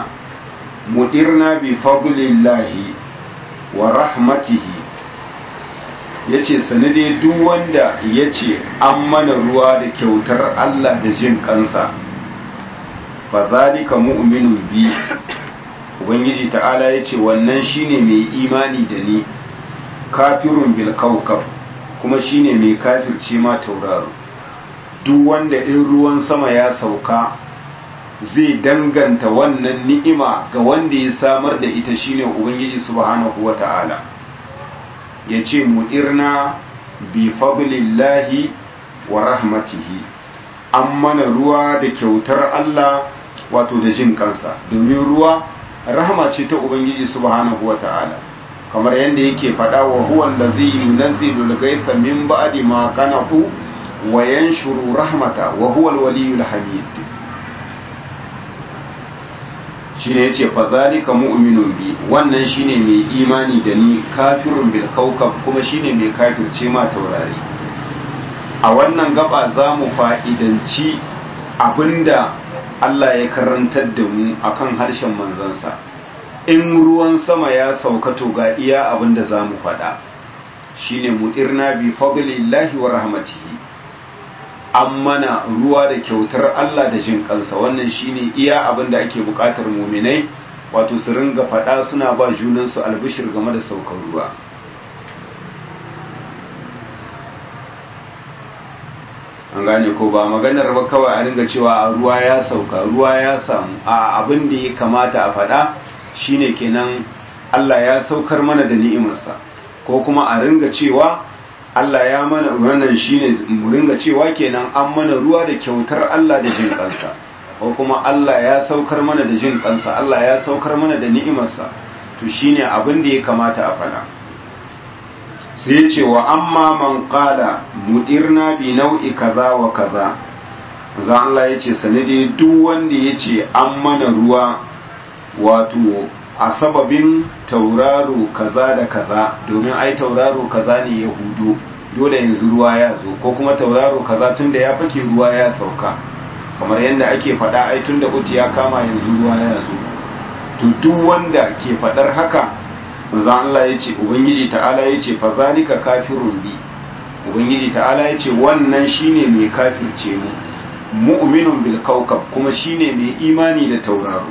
mudirna bi fadlillahi wa rahmatihi ya ce sanade duk wanda ya ce an mana ruwa da kyautar Allah da jin kansa fa zalika mu'minun bi ubangiji ta'ala ya ce wannan shine mai imani da ni kafirun bil kaukab kuma shine mai kafirce ma tauraro duk wanda in ruwan sama ya sauka zai danganta wannan ni'ima ga wanda ya samar da ita shine ubangiji subhanahu wata'ala ya ce mu'irna bi fadlillahi wa rahmatihi an mana ruwa da kyautar Allah wato da jin kansa domin ruwa rahama ce ta ubangiji subhanahu wata'ala kamar yadda yake faɗa wa huwa allazi yunazzilu al-ghaytha min ba'di ma qanatu wa yanshuru rahmata wa huwa al-waliyyul hamid shine yace fa zalika mu'minun bi wannan shine mai imani da ni kafirun bil kawkab kuma shine mai kafirce ma taurari a wannan gaba za mu fa'idanci abinda Allah ya karantar da mu akan harshen manzansa in ruwan sama ya sauka to ga iya abinda za mu faɗa shine mu'irna bi fadlillahi wa rahmatihi an mana ruwa da kyautar Allah da jin kansa wannan shine iya abin da ake bukatar muminai wato su ringa faɗa suna ba junansu albishir game da saukar ruwa an gane ko ba maganar ba kawai a ringa cewa ruwa ya sauka ruwa ya samu a abin da ya kamata a faɗa shine kenan Allah ya saukar mana da ni'imarsa ko kuma a ringa cewa Allah ya mana wannan shine mu ringa cewa kenan an mana ruwa da kyautar Allah da jin kansa ko kuma Allah ya saukar mana da jin kansa Allah ya saukar mana da ni'imarsa to shine abin da ya kamata a faɗa sai ce wa amma man qala mudirna bi nau'i kaza wa kaza za Allah ya ce sanade duk wanda ya ce an mana ruwa wato a sababin tauraro kaza da kaza domin ai tauraro kaza ne ya hudu dole yanzu ruwa ya zo ko kuma tauraro kaza tunda ya fake ruwa ya sauka kamar yadda ake faɗa ai tunda uti ya kama yanzu ruwa ya zo to duk wanda ke faɗar haka manzo Allah ya ce ubangiji ta'ala ya ce fa zalika kafirun bi ubangiji ta'ala ya ce wannan shine mai kafirce mu mu'minun bil kawkab kuma shine mai imani da tauraro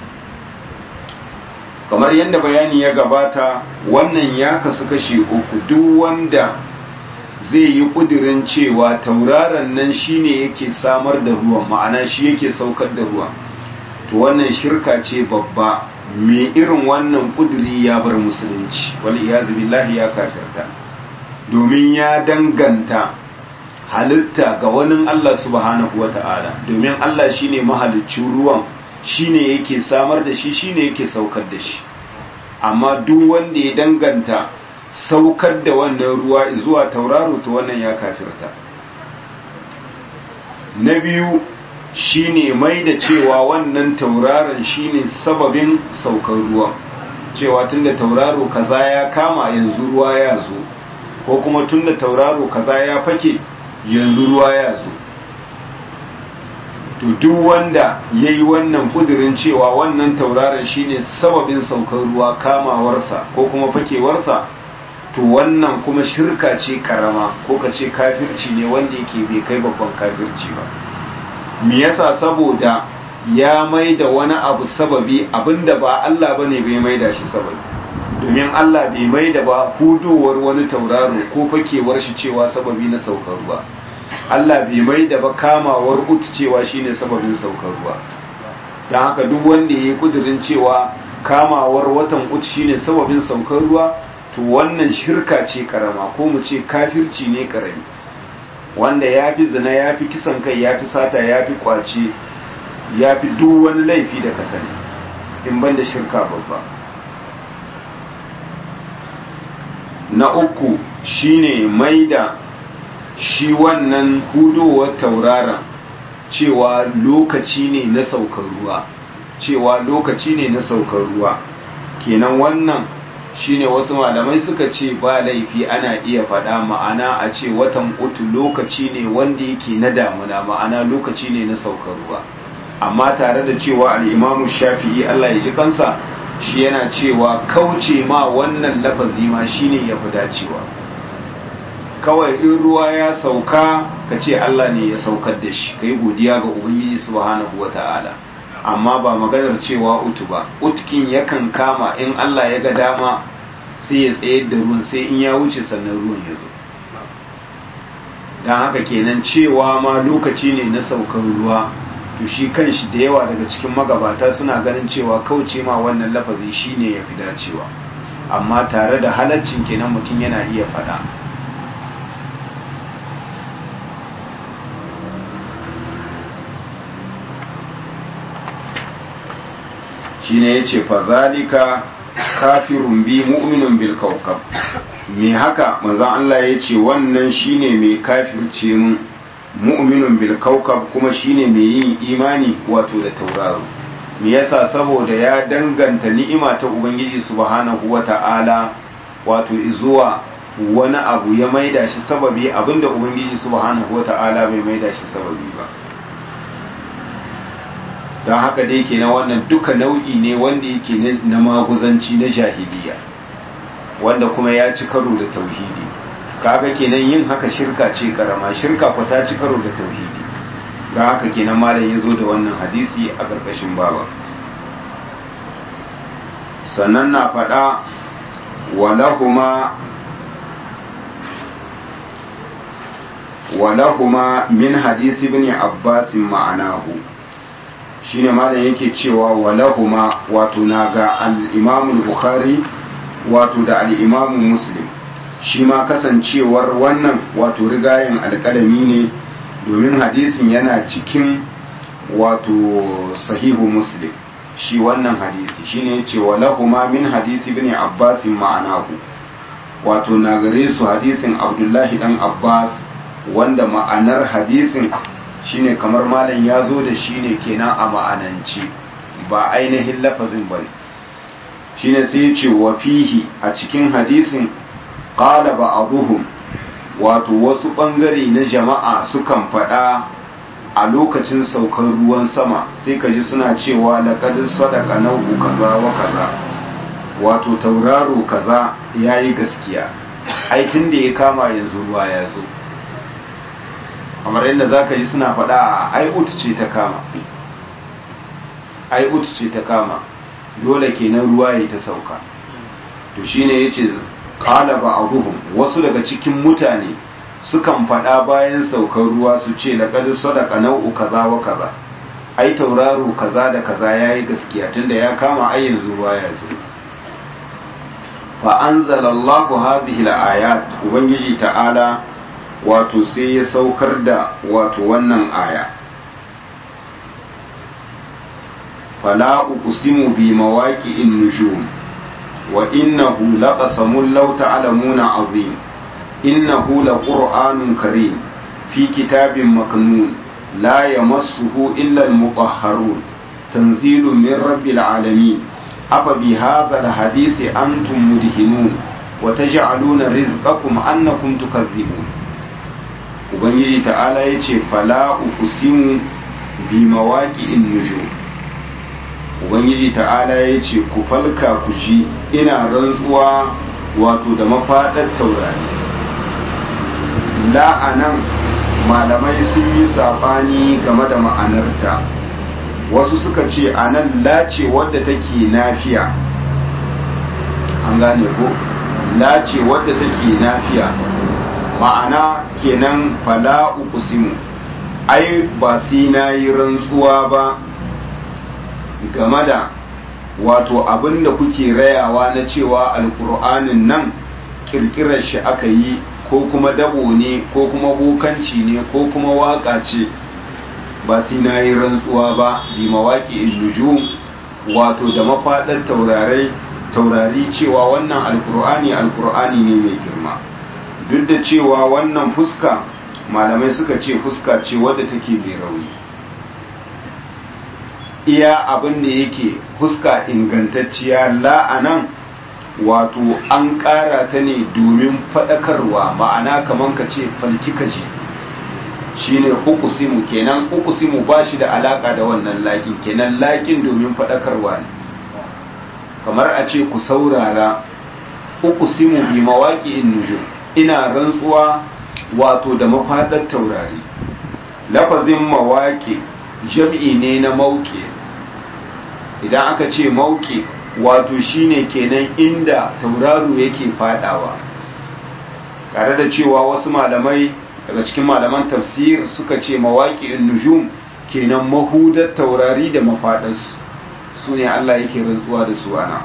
kamar yadda bayani ya gabata wannan ya kasu kashe uku duk wanda zai yi kudirin cewa tauraron nan shine yake samar da ruwan ma'ana shi yake saukar da ruwa to wannan shirka ce babba mai irin wannan kudiri ya bar musulunci wal iyazu billahi ya kafirta domin ya danganta halitta ga wani Allah subhanahu wata'ala domin Allah shine mahaliccin ruwan shine yake samar da shi shine yake saukar da shi amma duk wanda ya danganta saukar da wannan ruwa zuwa tauraro to wannan ya kafirta na biyu shine mai da cewa wannan tauraron shine sababin saukar ruwa cewa tunda tauraro kaza ya kama yanzu ruwa ya zo ko kuma tunda tauraro kaza ya fake yanzu ruwa ya zo to duk wanda ya yi wannan kudirin cewa wannan tauraron shine sababin saukar ruwa kamawarsa ko kuma fakewarsa to wannan kuma shirka ce karama ko ka ce kafirci ne wanda yake bai kai babban kafirci ba me yasa saboda ya mai da wani abu sababi abinda ba Allah bane bai mai da shi sababi domin Allah bai mai da ba hudowar wani tauraro ko fakewar shi cewa sababi na saukar ruwa Allah bai mai da ba kamawar ut cewa shine sababin saukar ruwa don haka duk wanda ya yi kudirin cewa kamawar watan ut shine sababin saukar ruwa to wannan shirka ce karama ko mu ce kafirci ne karami wanda ya fi zina ya fi kisan kai ya fi sata ya fi kwace ya fi duk wani laifi da ka sani in ban da shirka babba na uku shine mai da shi wannan hudowar tauraron cewa lokaci ne na saukar ruwa cewa lokaci ne na saukar ruwa kenan wannan shine wasu malamai suka ce ba laifi ana iya faɗa ma'ana a ce watan utu lokaci ne wanda yake na damuna ma'ana lokaci ne na saukar ruwa amma tare da cewa al'imamu shafi'i Allah ya ji kansa shi yana cewa kauce ma wannan lafazi ma shine ya fi dacewa kawai in ruwa ya sauka ka ce Allah ne ya saukar da shi kai godiya ga ubangiji subhanahu wata'ala amma ba maganar cewa utu ba utkin yakan kama in Allah ya ga dama sai ya tsayar da ruwan sai in ya wuce sannan ruwan ya zo don haka kenan cewa ma lokaci ne na saukar ruwa to shi kanshi da yawa daga cikin magabata suna ganin cewa kauce ma wannan lafazi shine ya fi dacewa amma tare da halaccin kenan mutum yana iya faɗa shine yace fa zalika kafirun bi mu'minun bil kawkab me haka manzon Allah yace wannan shine mai kafirce mu mu'minun bil kawkab kuma shine mai yin imani wato da tauraro me yasa saboda ya danganta ni'ima ta ubangiji subhanahu wata'ala wato zuwa wani abu ya maida shi sababi abinda ubangiji subhanahu wata'ala bai maida shi sababi ba don haka dai ke na wannan duka nau'i ne wanda yake na maguzanci na jahiliya wanda kuma ya ci karo da tauhidi kaga kenan yin haka shirka ce karama shirka ku ta ci karo da tauhidi don haka kenan malam ya zo da wannan hadisi a ƙarƙashin baba sannan na faɗa walahuma walahuma min hadisi ibn abbas ma'anahu shine malam yake cewa walahuma wato na ga al-imam bukhari wato da al-imam muslim shi ma kasancewar wannan wato rigayen alƙalami ne domin hadisin yana cikin wato sahihu muslim shi wannan hadisi shine yace walahuma min hadisi ibn abbas ma'anahu wato na gare su hadisin abdullahi dan abbas wanda ma'anar hadisin shine kamar malam ya zo da shi ne kenan a ma'anance ba ainihin lafazin ba shine sai ya ce wa fihi a cikin hadisin qala ba'dhum wato wasu bangare na jama'a sukan faɗa a lokacin saukar ruwan sama sai ka ji suna cewa laqad sadaqa nau'u kaza wa kaza wato tauraro kaza yayi gaskiya aikin da ya kama yanzu ruwa ya zo kamar yadda za ka yi suna faɗa ai ut ce ta kama ai ut ce ta kama dole kenan ruwa ya ta sauka to shine yace qala ba'dhum wasu daga cikin mutane sukan faɗa bayan saukar ruwa su ce laqad sadaqa nau'u kaza wa kaza ai tauraro kaza da kaza yayi gaskiya tunda ya kama ai yanzu ruwa ya zo fa anzalallahu hadhihi al-ayat ubangiji ta'ala wato sai ya saukar da wato wannan aya fala uqsimu bi mawaqi'in nujum wa innahu laqasamun law ta'lamuna azim innahu laqur'anun karim fi kitabin maknun la yamassuhu illa al-mutahharun tanzilun min rabbil alamin afa bi hadha al-hadisi antum mudhinun wa taj'aluna rizqakum annakum tukazzibun ubangiji ta'ala ya ce fala uqsimu bi mawaqi'in nujum ubangiji ta'ala ya ce ku falka ku ji ina rantsuwa wato da mafaɗar taurari la'anan malamai sun yi saɓani game da ma'anarta wasu suka ce anan lace wadda take nafiya an gane ko lace wadda take nafiya ma'ana kenan fala uqsimu ai ba sai na yi rantsuwa ba game da wato abin da kuke rayawa na cewa alkur'anin nan kirkirar shi aka yi ko kuma dabo ne ko kuma bokanci ne ko kuma waka ce ba sai na yi rantsuwa ba bi mawaƙi nujum wato da mafaɗar taurarai taurari cewa wannan alkur'ani alkur'ani ne mai girma duk da cewa wannan fuska malamai suka ce fuska ce wadda take mai rauni iya abin da yake fuska ingantacciya la'anan wato an ƙara ta ne domin faɗakarwa ma'ana kamar ka ce falki kaji shine uqsimu kenan uqsimu ba shi da alaka da wannan laƙin kenan laƙin domin faɗakarwa ne kamar a ce ku saurara uqsimu bi mawaqi'in nujum ina rantsuwa wato da mafaɗar taurari lafazin mawaƙi jam'i ne na mauke idan aka ce mauke wato shine kenan inda tauraro yake fadawa tare da cewa wasu malamai daga cikin malaman tafsir suka ce mawaƙi nujum kenan mahudar taurari da mafaɗarsu su ne Allah yake rantsuwa da su ana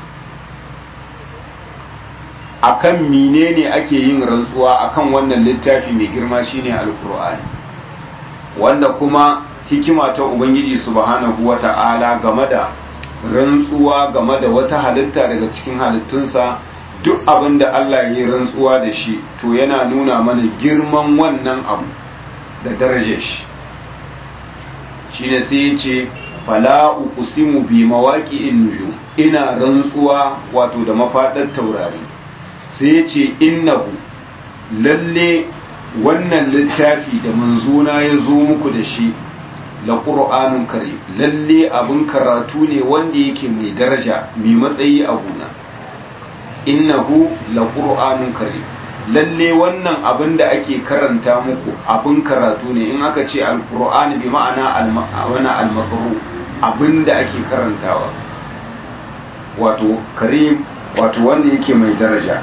akan menene ake yin rantsuwa akan wannan littafi mai girma shine alkur'ani wanda kuma hikima ta ubangiji subhanahu wata'ala game da rantsuwa game da wata halitta daga cikin halittunsa duk abin da Allah ya yi rantsuwa da shi to yana nuna mana girman wannan abu da darajar shi shine sai ya ce fala uqsimu bi mawaqi'in nujum ina rantsuwa wato da mafadar taurari sai ya ce innahu lalle wannan littafi da manzona ya zo muku da shi la qur'anun karim lalle abin karatu ne wanda yake mai daraja mai matsayi a gona innahu la qur'anun karim lalle wannan abin da ake karanta muku abin karatu ne in aka ce alqur'ani bi ma'ana wani almaqru abin da ake karantawa wato karim wato wanda yake mai daraja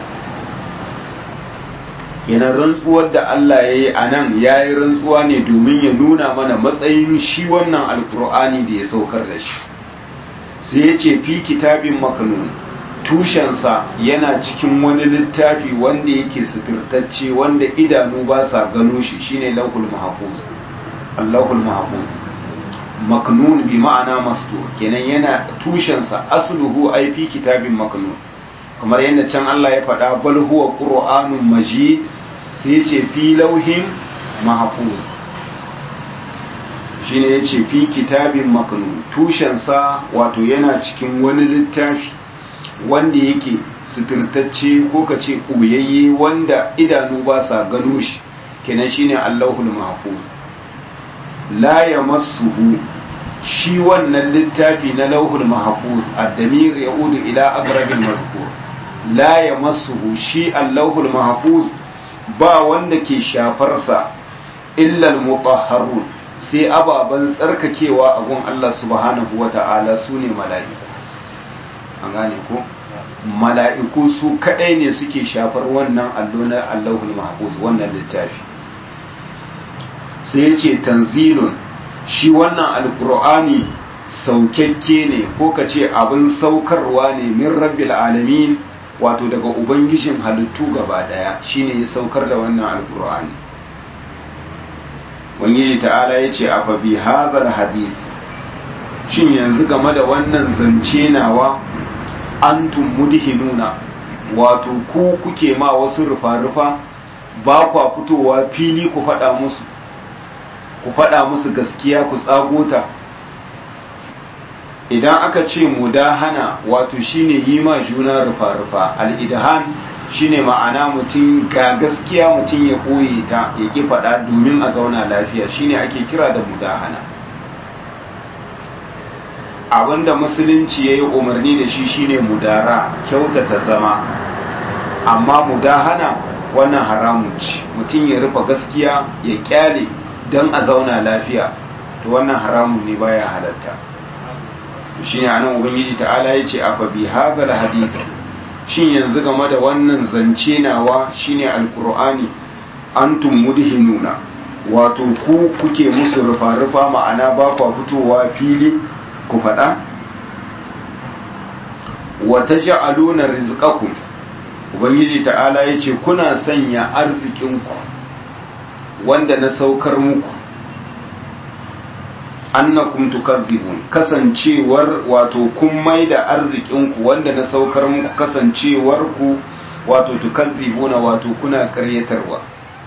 kenan rantsuwar da Allah ya yi a nan ya yi rantsuwa ne domin ya nuna mana matsayin shi wannan alkur'ani da ya saukar da shi sai ya ce fi kitabin makanun tushensa yana cikin wani littafi wanda yake suturtacce wanda idanu ba sa gano shi shine lauhul mahfuz allahul mahfuz maknun bi ma'ana mastur kenan yana tushensa asluhu ai fi kitabin maknun kamar yadda can Allah ya faɗa bal huwa qur'anun majid sai ya ce fi lauhin mahfuz shine ya ce fi kitabin maknun tushensa wato yana cikin wani littafi wanda yake suturtacce ko ka ce ɓoyayye wanda idanu ba sa gano shi kenan shine allahul mahfuz la yamassuhu shi wannan littafi na lauhul mahfuz ad-damir yaudu ila aqrabil mazkur la yamassuhu shi allahul mahfuz ba wanda ke shafarsa illa al-mutahharun sai ababan tsarkakewa a gun Allah subhanahu wata'ala sune mala'iku an gane ko mala'iku su kadai ne suke shafar wannan allo na allahul mahfuz wannan littafi sai yace tanzilun shi wannan alkur'ani saukakke ne ko ka ce abin saukarwa ne min rabbil alamin wato daga ubangijin halittu gaba daya shine ya saukar da wannan alkur'ani wani ta'ala ya ce afa bi hadhal hadith shin yanzu game da wannan zance nawa antum mudhinuna wato ku kuke ma wasu rufa-rufa ba kwa fitowa fili ku faɗa musu ku faɗa musu gaskiya ku tsagota idan aka ce mudahana wato shine yi ma juna rufa-rufa al'idhan shine ma'ana mutum ga gaskiya mutum ya ɓoye ta ya ƙi faɗa domin a zauna lafiya shine ake kira da mudahana abinda musulunci ya yi umarni da shi shine mudara kyautata zama amma mudahana wannan haramun ci mutum ya rufe gaskiya ya kyale don a zauna lafiya to wannan haramun ne baya halatta shi ne anan ubangiji ta'ala ya ce afa bi hadhal hadith shin yanzu game da wannan zance nawa shine alqur'ani antum mudhinuna wato ku kuke musu rufa rufa ma'ana ba ku fitowa fili ku faɗa wa taj'aluna rizqakum ubangiji ta'ala ya ce kuna sanya arzikinku wanda na saukar muku annakum tukadzibun kasancewar wato kun maida arzikinku wanda na saukar muku kasancewar ku wato tukadzibuna wato kuna karyatarwa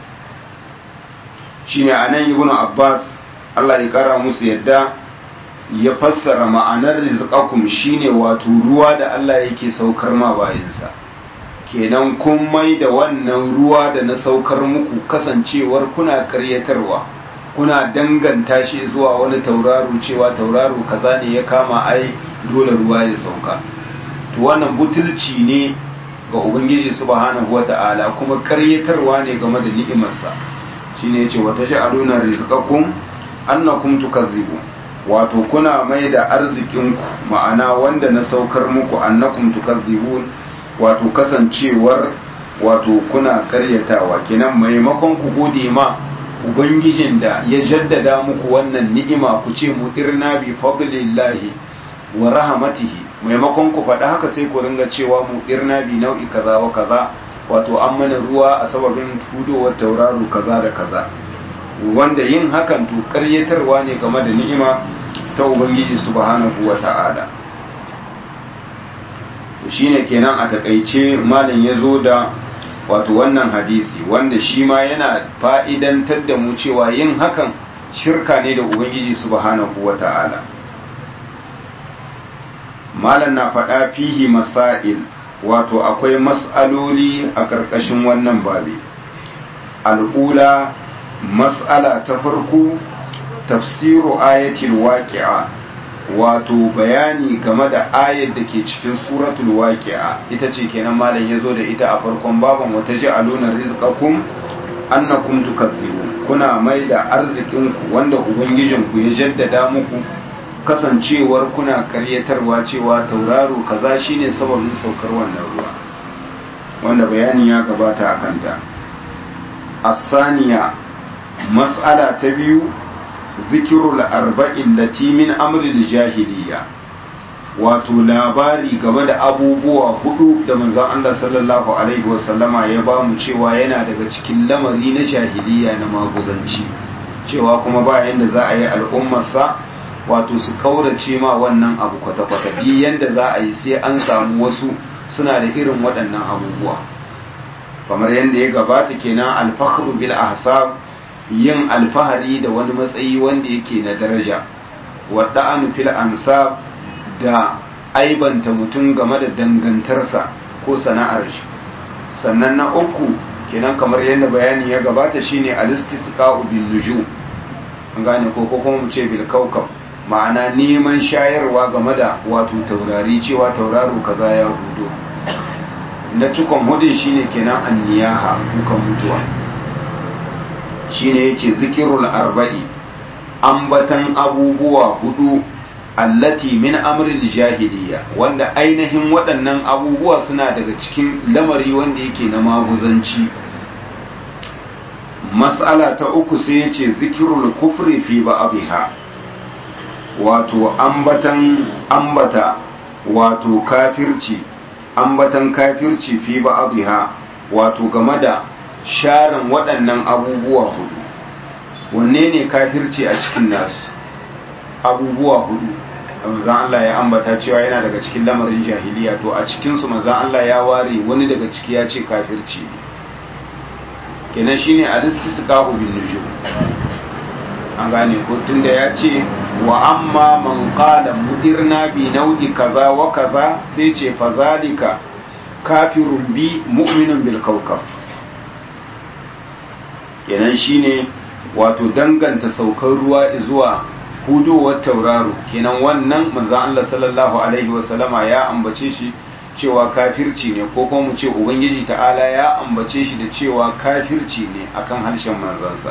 shine anan ibnu abbas Allah ya kara musu yadda ya fassara ma'anar rizqakum shine wato ruwa da Allah yake saukar ma bayansa kenan kun mai da wannan ruwa da na saukar muku kasancewar kuna karyatarwa kuna danganta shi zuwa wani tauraro cewa tauraro kaza ne ya kama ai dole ruwa ya sauka to wannan butulci ne ga ubangiji subhanahu wata'ala kuma karyatarwa ne game da ni'imarsa shine yace wata ja'aluna rizqakum annakum tukazzibu wato kuna mai da arzikinku ma'ana wanda na saukar muku annakum tukazzibun wato kasancewar wato kuna karyatawa kenan maimakon ku gode ma ubangijin da ya jaddada muku wannan ni'ima ku ce mu irna bi fadlillahi wa rahmatihi maimakon ku faɗa haka sai ku ringa cewa mu irna bi nau'i kaza wa kaza wato an mana ruwa a sababin hudowar tauraro kaza da kaza wanda yin hakan to karyatarwa ne game da ni'ima ta ubangiji subhanahu wa ta'ala shine kenan a takaice malam ya zo da wato wannan hadisi wanda shi ma yana fa'idantar da mu cewa yin hakan shirka ne da ubangiji subhanahu wa ta'ala malam na faɗa fihi masail wato akwai mas'aloli a ƙarƙashin wannan babi al'ula mas'ala ta farko tafsiru ayatul waqi'a wato bayani game da ayar da ke cikin suratul waqi'a ita ce kenan malam yazo da ita a farkon baban wata ja'aluna rizqakum annakum tukadzibun kuna mai da arzikinku wanda ubangijinku ya jaddada muku kasancewar kuna karyatarwa cewa tauraro kaza shine sababin saukar wannan ruwa wanda bayani ya gabata a kanta asaniya mas'ala ta biyu zikirul arba'in lati min amril jahiliya wato labari game da abubuwa hudu da manzon Allah sallallahu alaihi wasallama ya ba mu cewa yana daga cikin lamari na jahiliya na maguzanci cewa kuma ba yanda za a yi al'ummarsa wato su kaurace ma wannan abu kwata-kwata bi yanda za a yi sai an samu wasu suna da irin waɗannan abubuwa kamar yadda ya gabata kenan alfakhru bil ahsab yin alfahari da wani matsayi wanda yake na daraja wadda fil ansab da aibanta mutum game da dangantarsa ko sana'ar shi sannan na uku kenan kamar yadda bayani ya gabata shine alistisqa'u bin nujum an gane ko ko kuma mu ce bil kaukab ma'ana neman shayarwa game da wato taurari cewa tauraro kaza ya hudo na cikon hudun shine kenan anniyaha kukan mutuwa shine yace zikirul arba'i ambatan abubuwa hudu allati min amril jahiliya wanda ainihin waɗannan abubuwa suna daga cikin lamari wanda yake na maguzanci mas'ala ta uku sai yace zikirul kufri fi ba'dha wato ambatan ambata wato kafirci ambatan kafirci fi ba'dha wato game da sharin waɗannan abubuwa hudu wanne ne kafirci a cikin nasu abubuwa hudu manzan Allah ya ambata cewa yana daga cikin lamarin jahiliya to a cikinsu manzan Allah ya ware wani daga ciki ya ce kafirci kenan shine alistisqa'u bin nujum an gane ko tunda ya ce wa amma man qala mudirna bi nau'i kaza wa kaza sai ce fa zalika kafirun bi mu'minun bil kawkab kenan shine wato danganta saukar ruwa zuwa hudowar tauraro kenan wannan manzon Allah sallallahu alaihi wasallama ya ambace shi cewa kafirci ne ko kuma mu ce ubangiji ta'ala ya ambace shi da cewa kafirci ne akan harshen manzansa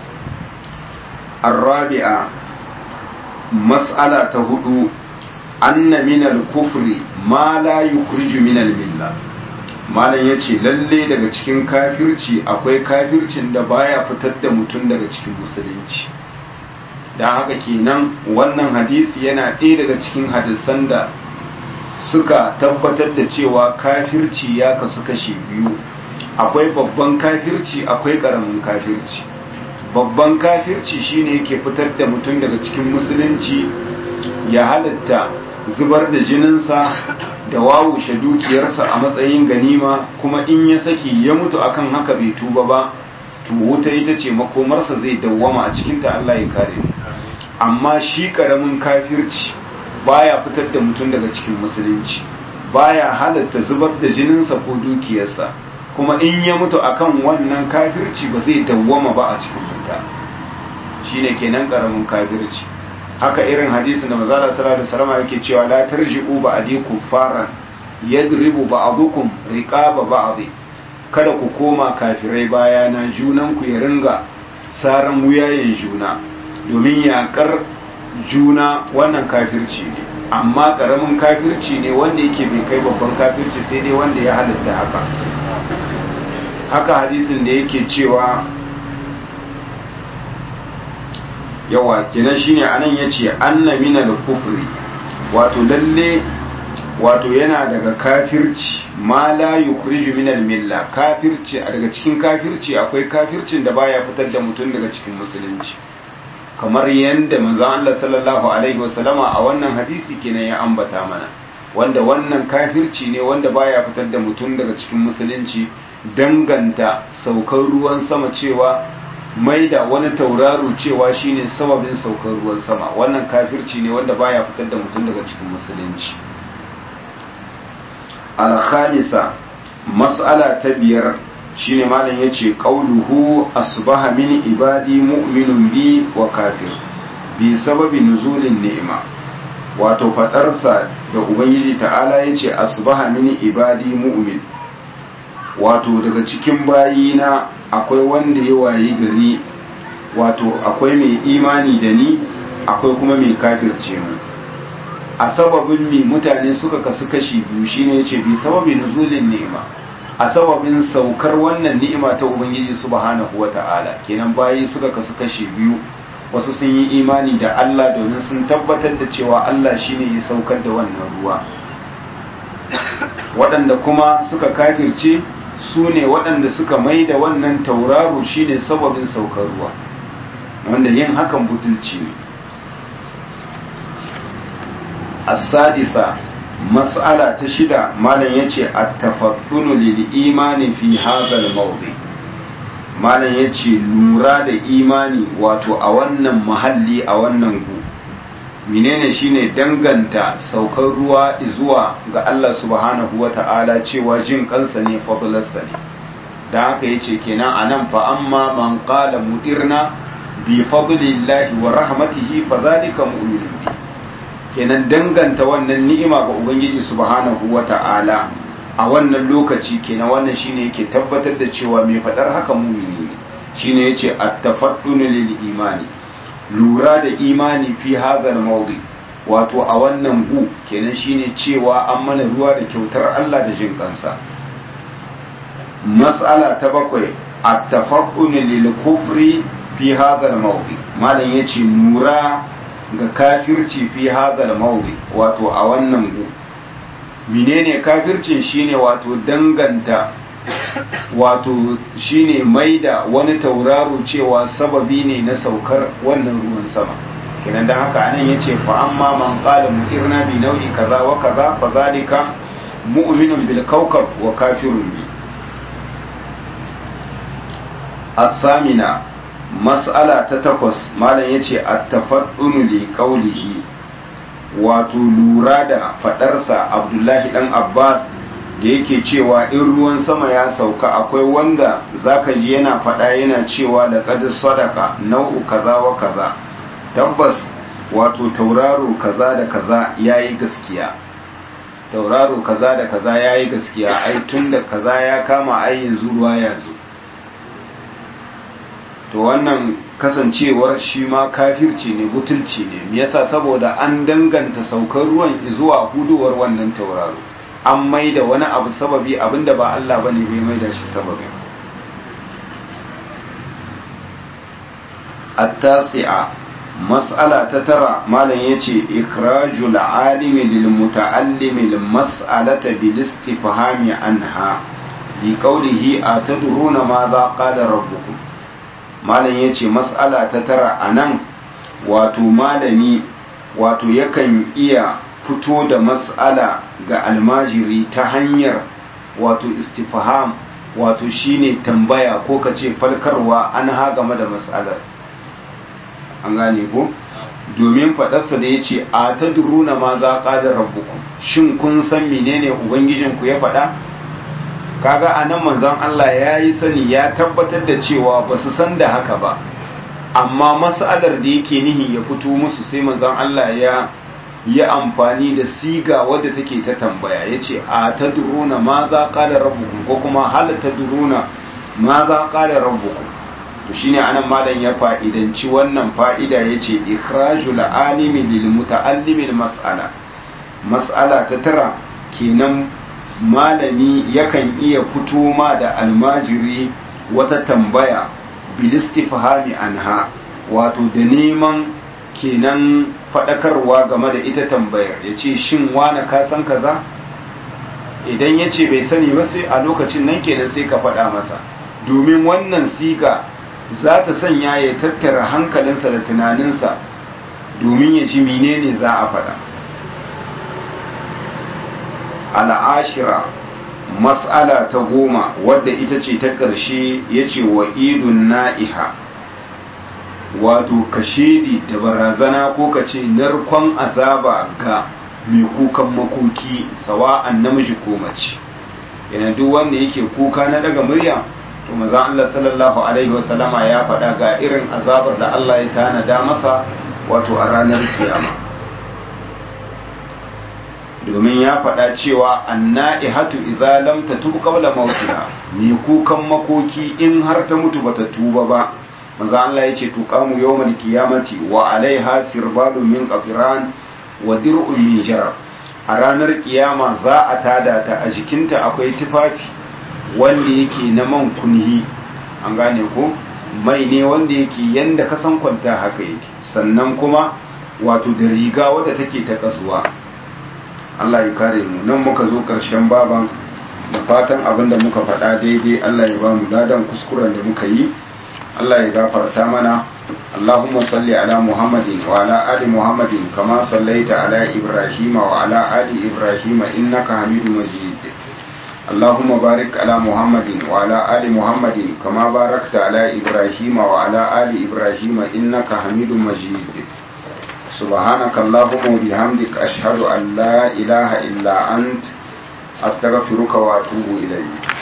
الرابعة مسألة تهدو أن من الكفر ما لا يخرج من الملة malam ya ce lalle daga cikin kafirci akwai kafircin da baya fitar da mutum daga cikin musulunci don haka kenan wannan hadisi yana ɗaya daga cikin hadisan da suka tabbatar da cewa kafirci ya kasu kashi biyu akwai babban kafirci akwai ƙaramin kafirci babban kafirci shine yake fitar da mutum daga cikin musulunci ya halatta zubar da jininsa da wawushe dukiyarsa a matsayin ganima kuma in ya saki ya mutu akan haka bai tuba ba to wuta ita ce makomarsa zai dawwama a cikinta Allah ya kare amma shi karamin kafirci baya fitar da mutum daga cikin musulunci baya halatta zubar da jininsa ko dukiyarsa kuma in ya mutu akan wannan kafirci ba zai dawwama ba a cikin wuta shine kenan karamin kafirci haka irin hadisin da manzala sallallahu alaihi wasallam yake cewa la tarji'u ba'di kuffaran yadribu ba'dukum riqaba ba'd kada ku koma kafirai bayana junan ku ya ringa saran wuyayen juna domin yakar juna wannan kafirci ne amma karamin kafirci ne wanda yake bai kai babban kafirci sai dai wanda ya halatta haka haka hadisin da yake cewa yawa kenan shine anan yace anna minal kufri wato lalle wato yana daga kafirci ma la yukhriju minal milla kafirci a daga cikin kafirci akwai kafircin da baya fitar da mutum daga cikin musulunci kamar yadda manzon Allah sallallahu alaihi wasallama a wannan hadisi kenan ya ambata mana wanda wannan kafirci ne wanda baya fitar da mutum daga cikin musulunci danganta saukar ruwan sama cewa mai da wani tauraro cewa shine sababin saukar ruwan sama wannan kafirci ne wanda baya fitar da mutum daga cikin musulunci al-khamisa mas'ala ta biyar shine malam yace qauluhu asbaha min ibadi mu'minun bi wa kafir bi sababi nuzulin ni'ima wato fadarsa da ubangiji ta'ala yace asbaha min ibadi mu'min wato daga cikin bayina akwai wanda ya wayi gari wato akwai mai imani da ni akwai kuma mai kafirce mu a sababin mi mutane suka kasu kashi biyu shine yace bi sababin nuzulin ni'ima a sababin saukar wannan ni'ima ta ubangiji subhanahu wata'ala kenan bayi suka kasu kashi biyu wasu sun yi imani da Allah domin sun tabbatar da cewa Allah shine ya saukar da wannan ruwa waɗanda kuma suka kafirce su ne waɗanda suka mai da wannan tauraro shine sababin saukar ruwa wanda yin hakan butulci ne as-sadisa mas'ala ta shida malam yace at-tafaddunu lil imani fi hadha al-mawdi malam yace lura da imani wato a wannan mahalli a wannan gu menene shine danganta saukar ruwa zuwa ga Allah subhanahu wata'ala cewa jin kansa ne fadlarsa ne dan haka yace kenan anan fa amma man qala mudirna bi fadlillahi wa rahmatihi fa zalika mu'minun bi kenan danganta wannan ni'ima ga ubangiji subhanahu wata'ala a wannan lokaci kenan wannan shine yake tabbatar da cewa mai fadar haka mumini ne shine yace at-tafaddunu lil imani lura da imani fi hadhal mawdi wato a wannan gu kenan shine cewa an mana ruwa da kyautar Allah da jin kansa mas'ala ta bakwai at-tafaddunu lil kufri fi hadhal mawdi malam yace lura ga kafirci fi hadal mawdi wato a wannan gu menene kafircin shine wato danganta wato shine maida wani tauraro cewa sababi ne na saukar wannan ruwan sama kenan dan haka anan yace fa amma man qala mu'irna bi nau'i kaza wa kaza fa zalika mu'minun bil kawkab wa kafirun bi as-samina mas'ala ta takwas malam ya ce a tafaddunu li qawlihi wato lura da fadarsa abdullahi dan abbas da yake cewa in ruwan sama ya sauka akwai wanda zaka ji yana fada yana cewa da qad sadaka nau'u kaza wa kaza tabbas wato tauraro kaza da kaza yayi gaskiya tauraro kaza da kaza yayi gaskiya ai tun da kaza ya kama ai yanzu ruwa ya zo to wannan kasancewar shi ma kafirci ne butulci ne me yasa saboda an danganta saukar ruwan zuwa huduwar wannan tauraro an maida wani abu sababi abinda ba Allah bane bai maida shi sababi at-tasi'a mas'ala ta tara malam yace ikrajul alimi lil muta'allimi lil mas'alata bil istifhami anha bi qawlihi atadruna ma za qala rabbukum malam ya ce matsala ta tara a nan wato malami wato yakan iya fito da matsala ga almajiri ta hanyar wato istifham wato shine tambaya ko ka ce falkarwa an ha game da matsalar an gane ko domin faɗarsa da ya ce a ta duruna ma za ƙadar rabbuku shin kun san menene ubangijinku ya faɗa kaga a nan manzon Allah ya yi sani ya tabbatar da cewa ba su san da haka ba amma mas'alar da yake nihi ya fito musu sai manzon Allah ya ya amfani da siga wadda take ta tambaya ya ce a ta duruna ma za ƙala rabbukum ko kuma hal ta duruna ma za ƙala rabbukum to shine anan malam ya fa'idanci wannan fa'ida ya ce ikhrajul alimi lil muta'allimi mas'ala mas'ala ta tara kenan malami yakan iya fito ma da almajiri wata tambaya bilistifhami anha wato da neman kenan faɗakarwa game da ita tambayar ya ce shin wane ka san kaza idan ya ce bai sani ba sai a lokacin nan kenan sai ka faɗa masa domin wannan siga za ta sanya ya tattara hankalinsa da tunaninsa domin ya ji menene za a faɗa al'ashira mas'ala ta goma wadda ita ce ta ƙarshe ya ce wa idun na'iha wato kashedi da barazana ko ka ce narkon azaba ga mai kukan makoki sawa'an namiji ko mace yana duk wanda yake kuka na daga murya to maza Allah sallallahu alaihi wasallama ya faɗa ga irin azabar da Allah ya tanada masa wato a ranar kiyama domin ya faɗa cewa anna'ihatu idza lam tatub qabla mautiha ni kukan makoki in har ta mutu bata tuba ba manzo Allah yace tuqamu yawmal qiyamati wa alaiha sirbalun min qafiran wa dir'un min jarab a ranar kiyama za a tada ta a jikinta akwai tufafi wanda yake na man kunhi an gane ko mai ne wanda yake yanda ka san kwanta haka yake sannan kuma wato da riga wadda take ta kasuwa Allah ya kare mu nan muka zo ƙarshen baban da fatan abin da muka faɗa daidai Allah ya ba mu ladan kuskuren da muka yi Allah ya gafarta mana Allahumma salli ala Muhammadin wa ala ali Muhammadin kama sallaita ala Ibrahim wa ala ali Ibrahim innaka Hamidum Majid Allahumma barik ala Muhammadin wa ala ali Muhammadin kama barakta ala Ibrahim wa ala ali Ibrahim innaka Hamidum Majid سبحانك اللهم وبحمدك أشهد أن لا إله إلا أنت أستغفرك وأتوب إليك